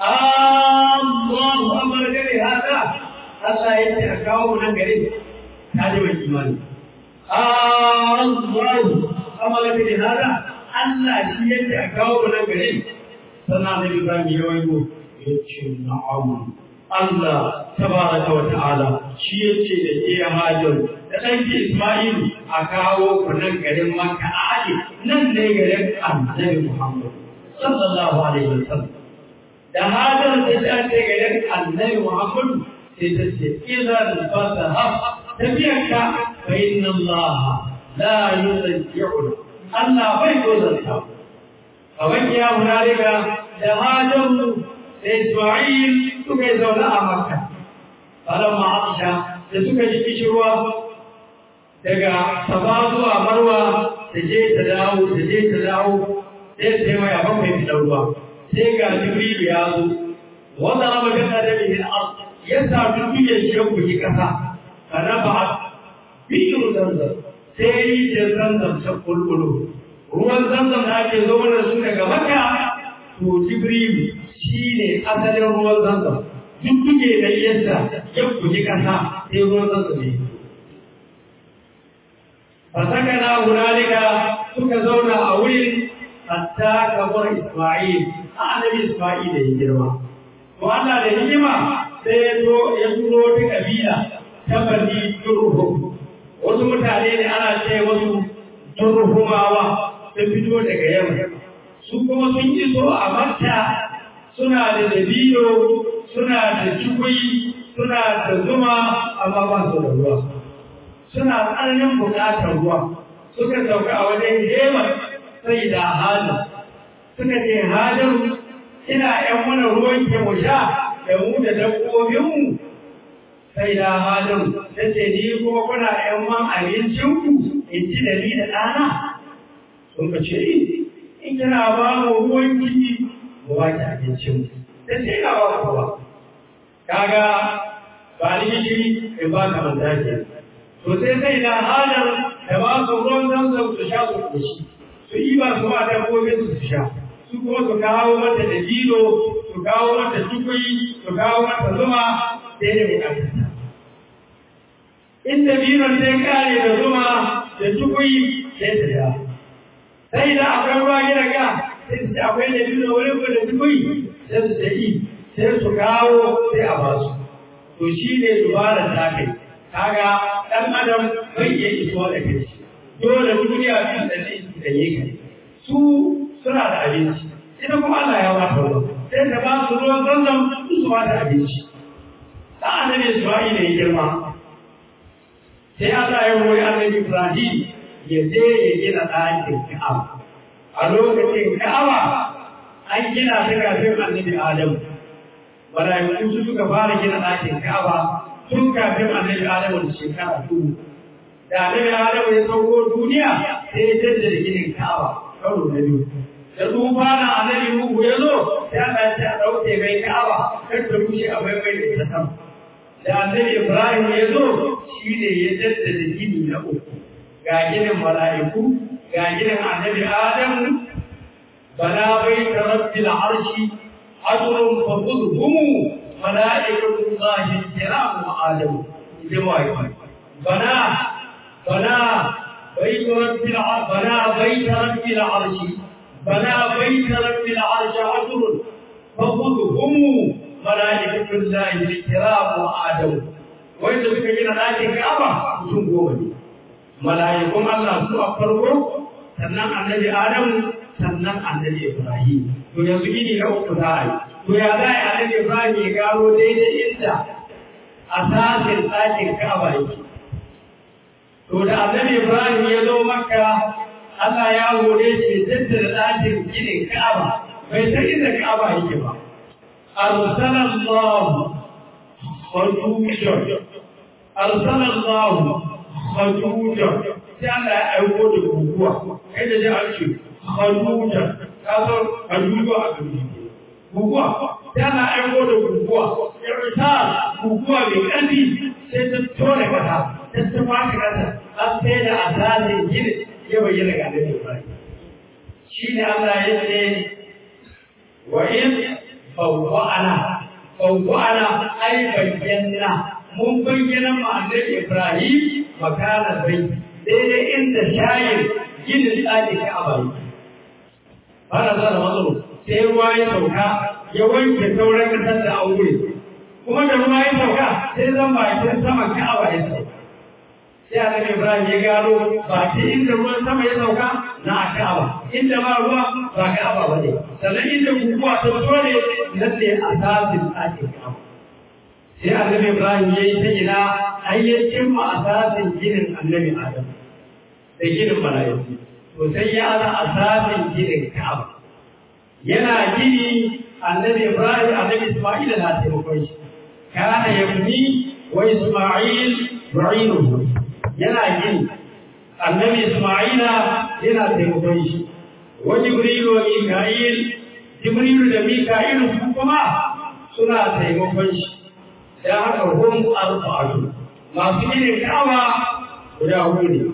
الله أمر لي هذا الله يتأكاو من غيره هذا هو الإيمان الله amala bi hada Allah shi yake a kawo nan gare sannan da Ibrahim ya wayo yace na'am Allah tabaraka wa ta'ala shi yace da ke Hajar da ɗanki Isma'il a kawo ku nan garin Makka a aje nan ne garin Annabi Muhammad sallallahu alaihi wasallam da Hajar da ta ce garin Annabi Muhammad sai ta ce idan fasaha tafiyarka fa inna Allah لا يرجعنا الله بيت وزنها فمن يا هنالك لهاجر لإسماعيل سكي زولاء مكة فلما عطش لسكي جكشوا daga safa zuwa marwa ta je ta dawo ta je ta dawo sai sai mai abin mai fitar ruwa sai ga jibrilu ya zo wanda raba gana da bihin ard ya sa dukkan shi ya buji kasa kana ba biyu zanzan sai rijiyar zanzam ta kulkulu ruwan zanzam da ake zo mana su daga maka to jibril shi ne asalin ruwan zanzam duk duke da yadda ya kuji kasa sai ruwan zanzam ne fasaka na hunalika suka zauna a wurin hatta kamar isma'il a annabi isma'il da ya girma to Allah da hikima sai ya zo ya turo ta kabila ta bani turhum wasu mutane ne ana ce wasu turhumawa sun fito daga yamma su kuma sun iso a makka suna da dabino suna da cikui suna da zuma amma ba su da ruwa suna tsananin buƙatar ruwa suka sauka a wajen hemar sai da halin suka ce halin ina ‘yan mana ruwan ke mu sha da mu da dabbobinmu sai da halin ta ce ni kuma kuna ‘yan man abincinku in ci da ni da ɗana sun ka ce in kina ba mu ruwan ki mu ba ki abincin ta ce ina ba ku ba kaga ba ni gishiri in ba ka manta ke to sai sai da halar da ba su ruwan zanzan su sha su koshi su yi ba su ba dabbobin su sha su kuma su kawo mata da dino su kawo mata tukui su kawo mata zuma sai da bukatarta in da dinon sai kare da zuma da tukui sai ta sha sai da akwai ruwa gida ga sai su akwai da dino wurin ko da tukui sai su ta yi sai su kawo sai a basu to shi ne dubarar ta kai kaga dan adam bai iya isuwa da kai dole duniya biyu da ne da yake su suna da abinci ita kuma Allah ya ba ta ruwa sai ta ba su ruwan zanzan su su ba ta abinci da annabi Isra'ila ya girma sai Allah ya roƙi annabi Ibrahim ya je ya gina ɗakin Ka'aba a lokacin Ka'aba an gina ta kafin annabi Adamu mala'iku su suka fara gina ɗakin Ka'aba tun kafin annabi Adamu da shekara dubu da annabi Adamu ya sauko duniya sai ya jaddada ginin Ka'aba karo na biyu da tsufa na annabi Nuhu ya zo sai Allah ya ce a ɗauke mai Ka'aba kar ta rushe a bai mai da ita sama da annabi Ibrahim ya zo shi ne ya jaddada gini na uku ga ginin mala'iku ga ginin annabi Adamu bala bai ta rabbil arshi ajrun fa khudhum malaikatu llahi kiram wa adamu jama'a bana bana بيت رب العرش بنى بيت رب العرش بنى بيت رب العرش عشر فخذهم ملائكة الله الكرام وآدم وإذا بك جنا لكن كعبة mutum goma ne mala'ikun Allah su a farko sannan annabi Adam sannan annabi Ibrahim to yanzu gini na uku za a yi to ya za a yi annabi Ibrahim ya gano daidai inda asasin ɗakin Ka'aba yake To da annabi Ibrahim ya zo Makka, Allah ya hore shi tattara ɗakin ginin Ka'aba, bai san inda Ka'aba yake ba. Arsalallahu Khajujan. Arsalallahu Khajujan. Sai Allah ya aiko da guguwa, kai da ji an ce Khajujan, ka san Khajujo a gari. Guguwa, sai Allah ya aiko da guguwa, irta guguwa mai ƙarfi sai ta tone kasa. ta baka kasa an sai da asalin gini ya bayyana ga Annabi Ibrahim shi ne Allah ya ce wa in fawwa'ana fawwa'ana ai bayyana mun bayyana ma Annabi Ibrahim makana bai daidai inda shayin ginin tsaki ka abai fara zara matsalo sai ruwa ya sauka ya wanke sauran kasar da aure kuma da ruwa ya sauka sai zan bakin saman ka'aba ya sauka sai annabi Ibrahim ya gano ba ta inda ruwan sama ya sauka na Ka'aba inda ba ruwa ba Ka'aba bane sannan inda guguwa ta fito ne nan ne asasin ɗakin Ka'aba sai annabi Ibrahim ya yi ta ina ayyacin ma asasin ginin annabi Adam da ginin mala'iku to sai ya ana asasin ginin Ka'aba yana gini annabi Ibrahim annabi Isma'il na taimakon shi kana yabni wa Isma'il yu'inuhu yana gini annabi Isma'ila yana taimakon shi wa Jibril wa Mika'il Jibril da Mika'il su kuma suna taimakon shi da haka hum arba'atu masu irin kawa guda hudu ne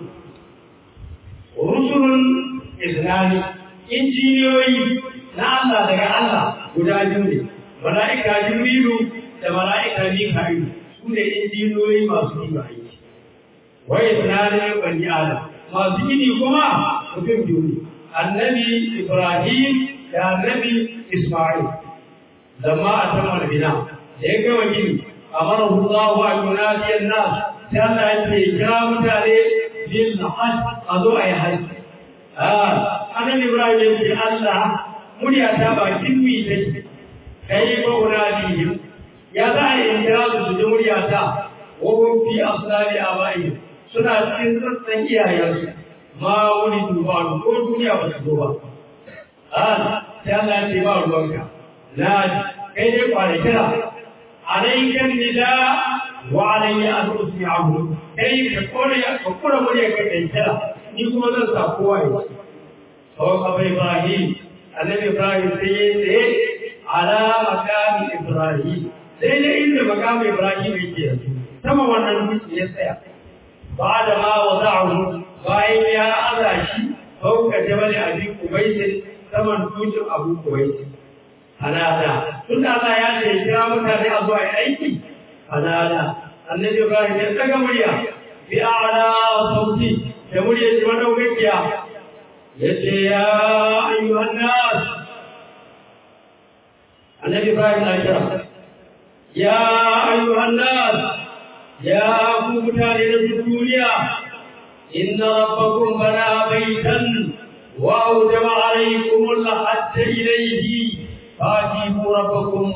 rusulun islami injiniyoyi na Allah daga Allah guda biyu ne mala'ika Jibrilu da mala'ika Mika'il su ne injiniyoyi masu yi aiki waye tunanin bani adam masu gini kuma mutum biyu ne annabi ibrahim da annabi isma'il zama a tamar bina da ya gama gini a mara hulɗawa a yunadiyar nas sai Allah ya ce kira mutane bil hajj a zo a yi hajji annabi ibrahim ya ce Allah murya ta bakin mi take kai ba unadihim ya za a yi kira su su ji muryata wawon fi asali a bayi suna cikin sassan iyayensu ma wani duba ko duniya ba su zo ba a sai Allah ya ce ba ruwanka na kai dai kwana kira alaikan nida wa alayya an usmi'ahu kai ka kore ka kore murya kai kai kira ni kuma zan sa kowa ya ci sau ka bai Ibrahim annabi Ibrahim sai ya tsaye ala makami Ibrahim sai dai inda makami Ibrahim yake yanzu sama wannan dutse ya tsaya ba da ma wada'ahu bayan ya aza shi fauka jabal abi kubayt saman dutsen abu kubayt hanada tun da Allah ya ce kira mutane a zuwa aiki hanada annabi Ibrahim ya daga murya bi a'la sauti da murya shi madaukakiya yace ya ayyuhan nas annabi Ibrahim na kira ya ayyuhan nas ya ku mutane da duniya inna rabbakum bana baitan wa awjaba alaykum al-hajj ilayhi فاجيبوا ربكم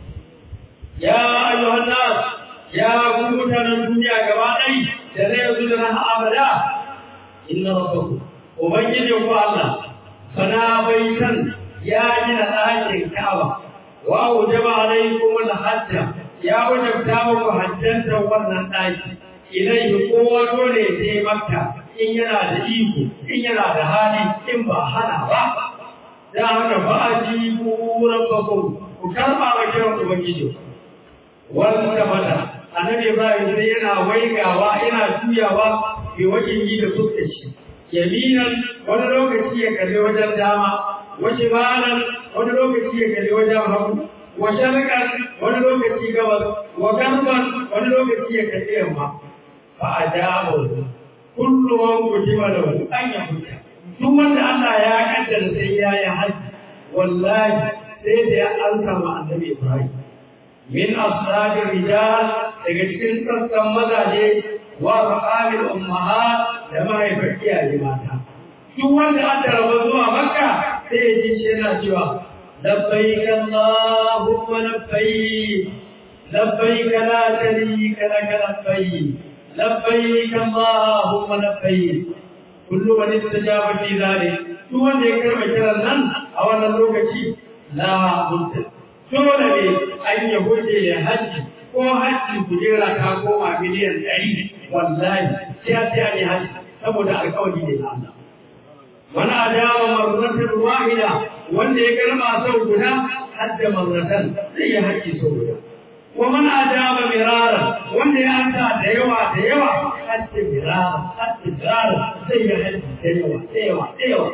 يا أيها الناس يا قوتنا الدنيا كباري تريد لنا أبدا إن ربكم وبين يوم الله فنا بيتا يا جنا آية الكعبة وأوجب عليكم الحج يا وجب تاوك حجا wannan ɗaki ilaihi kowa dole sai makka in yana da iko in yana da hali in ba hana ba da haka ba a ji kuran bakon ku karɓa wa kiran ubangiji wanda mata annabi ibrahim sai yana waigawa yana juyawa bi wajen yi da fuskar shi yaminan wani lokaci ya kalli wajen dama wace balan wani lokaci ya kalli wajen hagu wa sharqan wani lokaci gabas wa garban wani lokaci ya kalli yamma fa ajabu kullu man kutiba lahu an yahuta duk wanda Allah ya kaddara sai ya yi haji wallahi sai da ya alka ma annabi Ibrahim min ashabir rijal daga cikin sassan mazaje wa raqabil ummahat da mahaifar iyaye mata duk wanda aka raba zuwa makka sai ya ji shi yana cewa labbaik allahumma labbaik labbaik la sharika lak labbaik labbaik allahumma labbaik kullu man istajaba fi dhalik duk wanda ya karba kiran nan a wannan lokaci la mutta dole ne an ya gode ya haji ko haji kujera ta koma miliyan ɗari wallahi sai sai an yi haji saboda alƙawari ne na Allah wani adawa marratan wahida wanda ya karba sau guda hadda marratan zai yi haji sau guda ومن أجاب مرارا وأن أنت ديوة ديوة حتى مرارا حتى مرارا زي حتى ديوة ديوة ديوة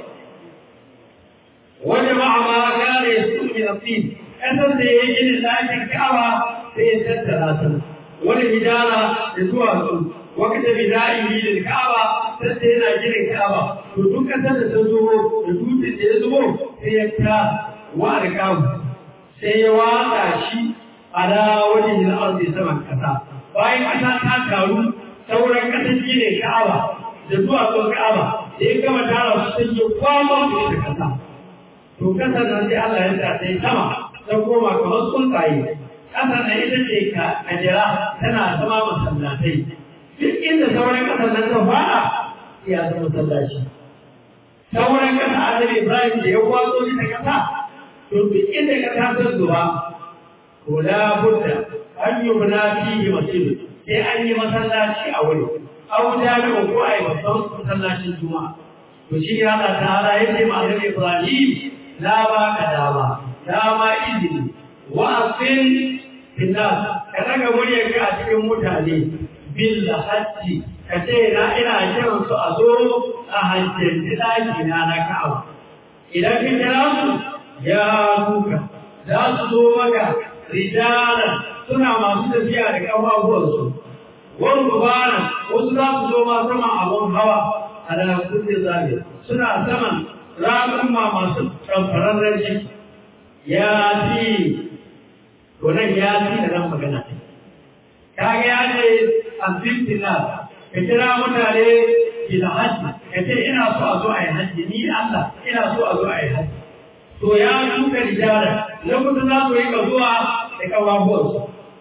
وجمع ما كان يسوء من الطين أسد يجي لله الكعبة سيسد ثلاثة والهجارة يسوع وقت بدائه للكعبة سيدنا جل الكعبة ودك سد تزور ودوت تزور سيكتا وأركاب سيواتا شيء ala wajen yin arzi saman kasa bayan kasa ta taru sauran kasa shi ne ka'aba da zuwa zuwa ka'aba da ya gama tara su sun yi kwamon da ita kasa to kasar nan sai Allah ya sa sai sama ta koma kamar tsuntsaye kasar nan ita ce ka kajira tana zama masallatai duk inda sauran kasar nan ta fara ya zama masallaci sauran kasa annabi Ibrahim da ya kwaso ita kasa to duk inda kasa ta zuba ولا بد أن يبنى فيه مسجد sai an yi masallaci a wuri au jami'a ko ai babban masallacin juma'a to shi ya Allah ta'ala ya ce ma Annabi Ibrahim la ba ka dama dama izini wa asin finnas ka daga muryar ka a cikin mutane bil hajji ka ce na ina kiran su a zo a hajjanci daki na na Ka'aba idan ka kira su ya kuka za su zo maka rijalan suna masu tafiya da ƙafafuwansu wani rubana wasu za su zo ma saman abun hawa a da kuɗe zabe suna saman ramin ma masu ɗanfararren shi ya fi gonan ya fi da nan magana kaga ya ce an fitina ka kira mutane ila hajji ka ce ina so a zo a yi hajji ni Allah ina so a zo a yi hajji. To ya tuka rijala na kudu za su yi ka zuwa da kawabuwarsu. Wani rubana wasu za su zo ma saman abun hawa a da kuɗe zabe suna saman ramin ma masu ɗanfararren shi ya fi gonan ya fi da nan magana kaga ya ce an fitina ka kira mutane ila hajji ka ce ina so a zo a yi hajji ni Allah ina so a zo a yi hajji. to ya tuka rijala na kudu za su yi ka zuwa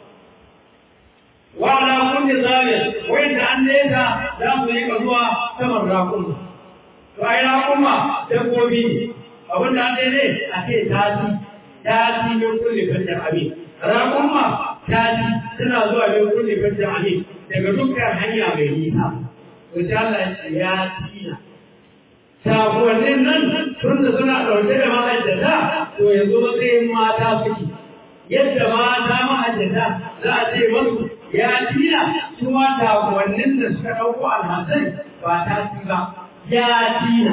wa ala kulli zalim wanda an nesa za su yi zuwa saman rakuma to ai rakuma dabbobi abin da an ne a ce tasi tasi min kulli fajr amin rakuma tasi tana zuwa min kulli fajr amin daga dukkan hanya mai nisa to sai Allah ya ce ya tina sakonnin nan tun da suna ɗauke da ma'aikata to yanzu matsayin mata suke yadda mata ma'aikata za a ce masu ya tina su ma sakonnin da suka ɗauko alhassan ba ta ci ba ya tina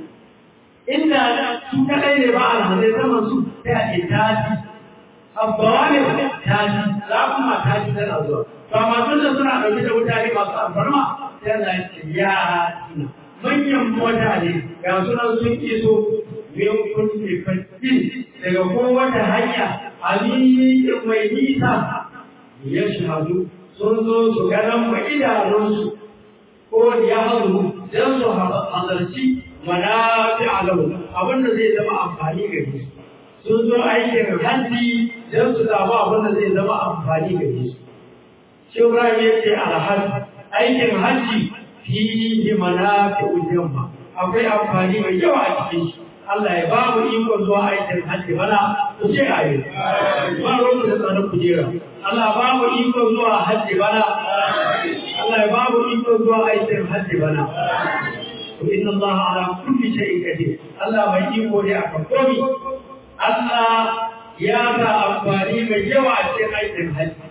inda su kaɗai ne ba alhassai saman su ta ce ta ci abbawa ne ta ci za kuma ta ci tana zuwa ba masu da suna ɗauke da mutane masu alfarma sai Allah ya ce ya tina manyan mutane ga sunan sun iso min kulli fajjin daga kowace hanya aliyin mai nisa ya shahadu sun zo su ganan ma idanunsu ko ya hazu don su halarci manafi alau abinda zai zama amfani gare su sun zo aikin hajji don su samu abinda zai zama amfani gare su shi Ibrahim ya ce alhaji aikin hajji fihi manafi'ul yamma akwai amfani mai yawa a cikin shi Allah ya ba mu iko zuwa aikin hajji bana ku ce ayi ba ruwan da tsarin kujera Allah ba mu iko zuwa hajji bana Allah ya ba mu iko zuwa aikin hajji bana to inna Allah ala kulli shay'in qadir Allah mai iko ne akan komai Allah ya sa amfani mai yawa a cikin aikin hajji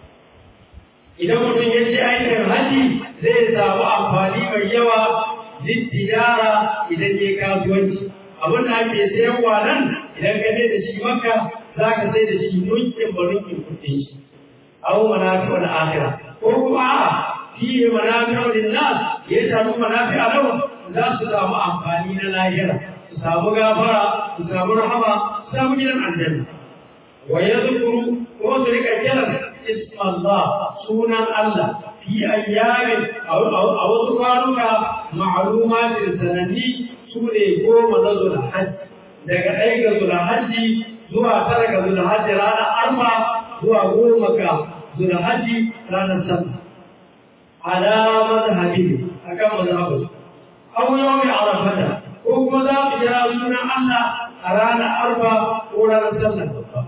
idan mutum ya ce aikin haji zai samu amfani mai yawa littijara idan ya kasuwanci abin da ake sayarwa nan idan ka da shi maka za ka sai da shi nunkin ba nunkin kuɗin shi aw manafi'u al-akhirah ko kuma a fi manafi'u lin-nas ya samu manafi'a lahu za su samu amfani na lahira su samu gafara su samu rahama su samu gidan aljanna wa yadhkuru ko su rika kiran اسم الله سونا الله في أيام أو, أو, أو سبحانك معلومات السنني سورة قوم نزل الحج daga ɗaya ga zulhajji zuwa tara ga zulhajji ranar arba zuwa goma ga zulhajji ranar sallah ala mazhabi akan mazhabin aw yawmi arafata ko kuma za mu jira sunan Allah a ranar arba ko ranar sallah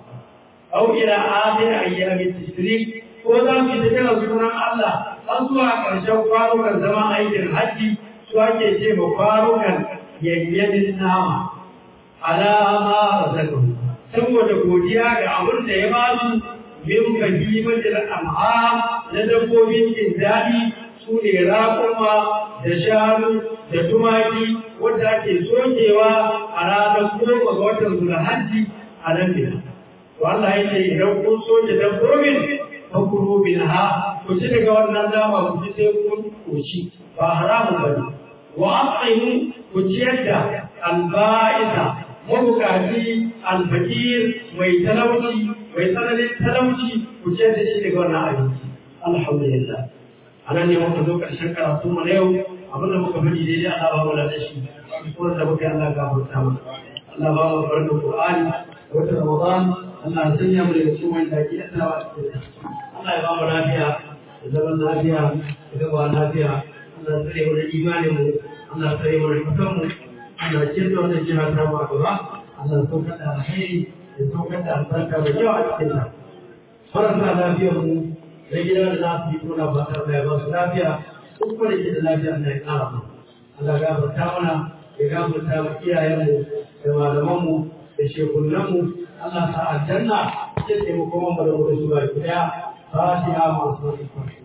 أو إلى آخر أيام التشريق وذا في ذكر سنة الله أسوأ كرشو فاروكا زمان أيد الحج سوى كيشي مفاروكا يجيب النام على ما رزقهم saboda godiya ga abin da ya basu min bahimatul an'am na dabbobin jin daɗi su ne raƙuma da shanu da tumaki wanda ake sokewa a ranar goma ga watan zulhajji a nan ne to Allah ya ce idan kun soke dabbobin fakuru minha ku ci daga wannan nama ku ci sai kun koshi ba haramu bane wa at'imu ku ciyar da alba'isa mabukaci alfakir mai talauci mai tsananin talauci ku ciyar da shi daga wannan abinci alhamdulillah anan ne muka zo karshen karatu mu na yau abin da muka faɗi daidai Allah ba mu da shi kuma da muka yi Allah gafarta mana Allah ba mu barka Qur'ani wata Ramadan Allah ya sanya mu daga cikin wanda ke tsawa a cikin Allah ya ba mu lafiya da zaman lafiya da gaba lafiya Allah ya tsare mu da imanin mu Allah ya tsare mu da kusan mu Allah ya cinta wannan jiha ta mu a gaba Allah ya saukar da alheri ya saukar da albarka da yawa a cikin ta faranta lafiyar mu da gida da za su yi tona ba tare da ya ba su lafiya duk wanda ke da lafiya Allah ya kara mu Allah ya gafarta mana ya gafarta mu iyayenmu da malamanmu da shekunanmu Allah ta aljanna ya taimako mu da mu da su ba daya fatiha masu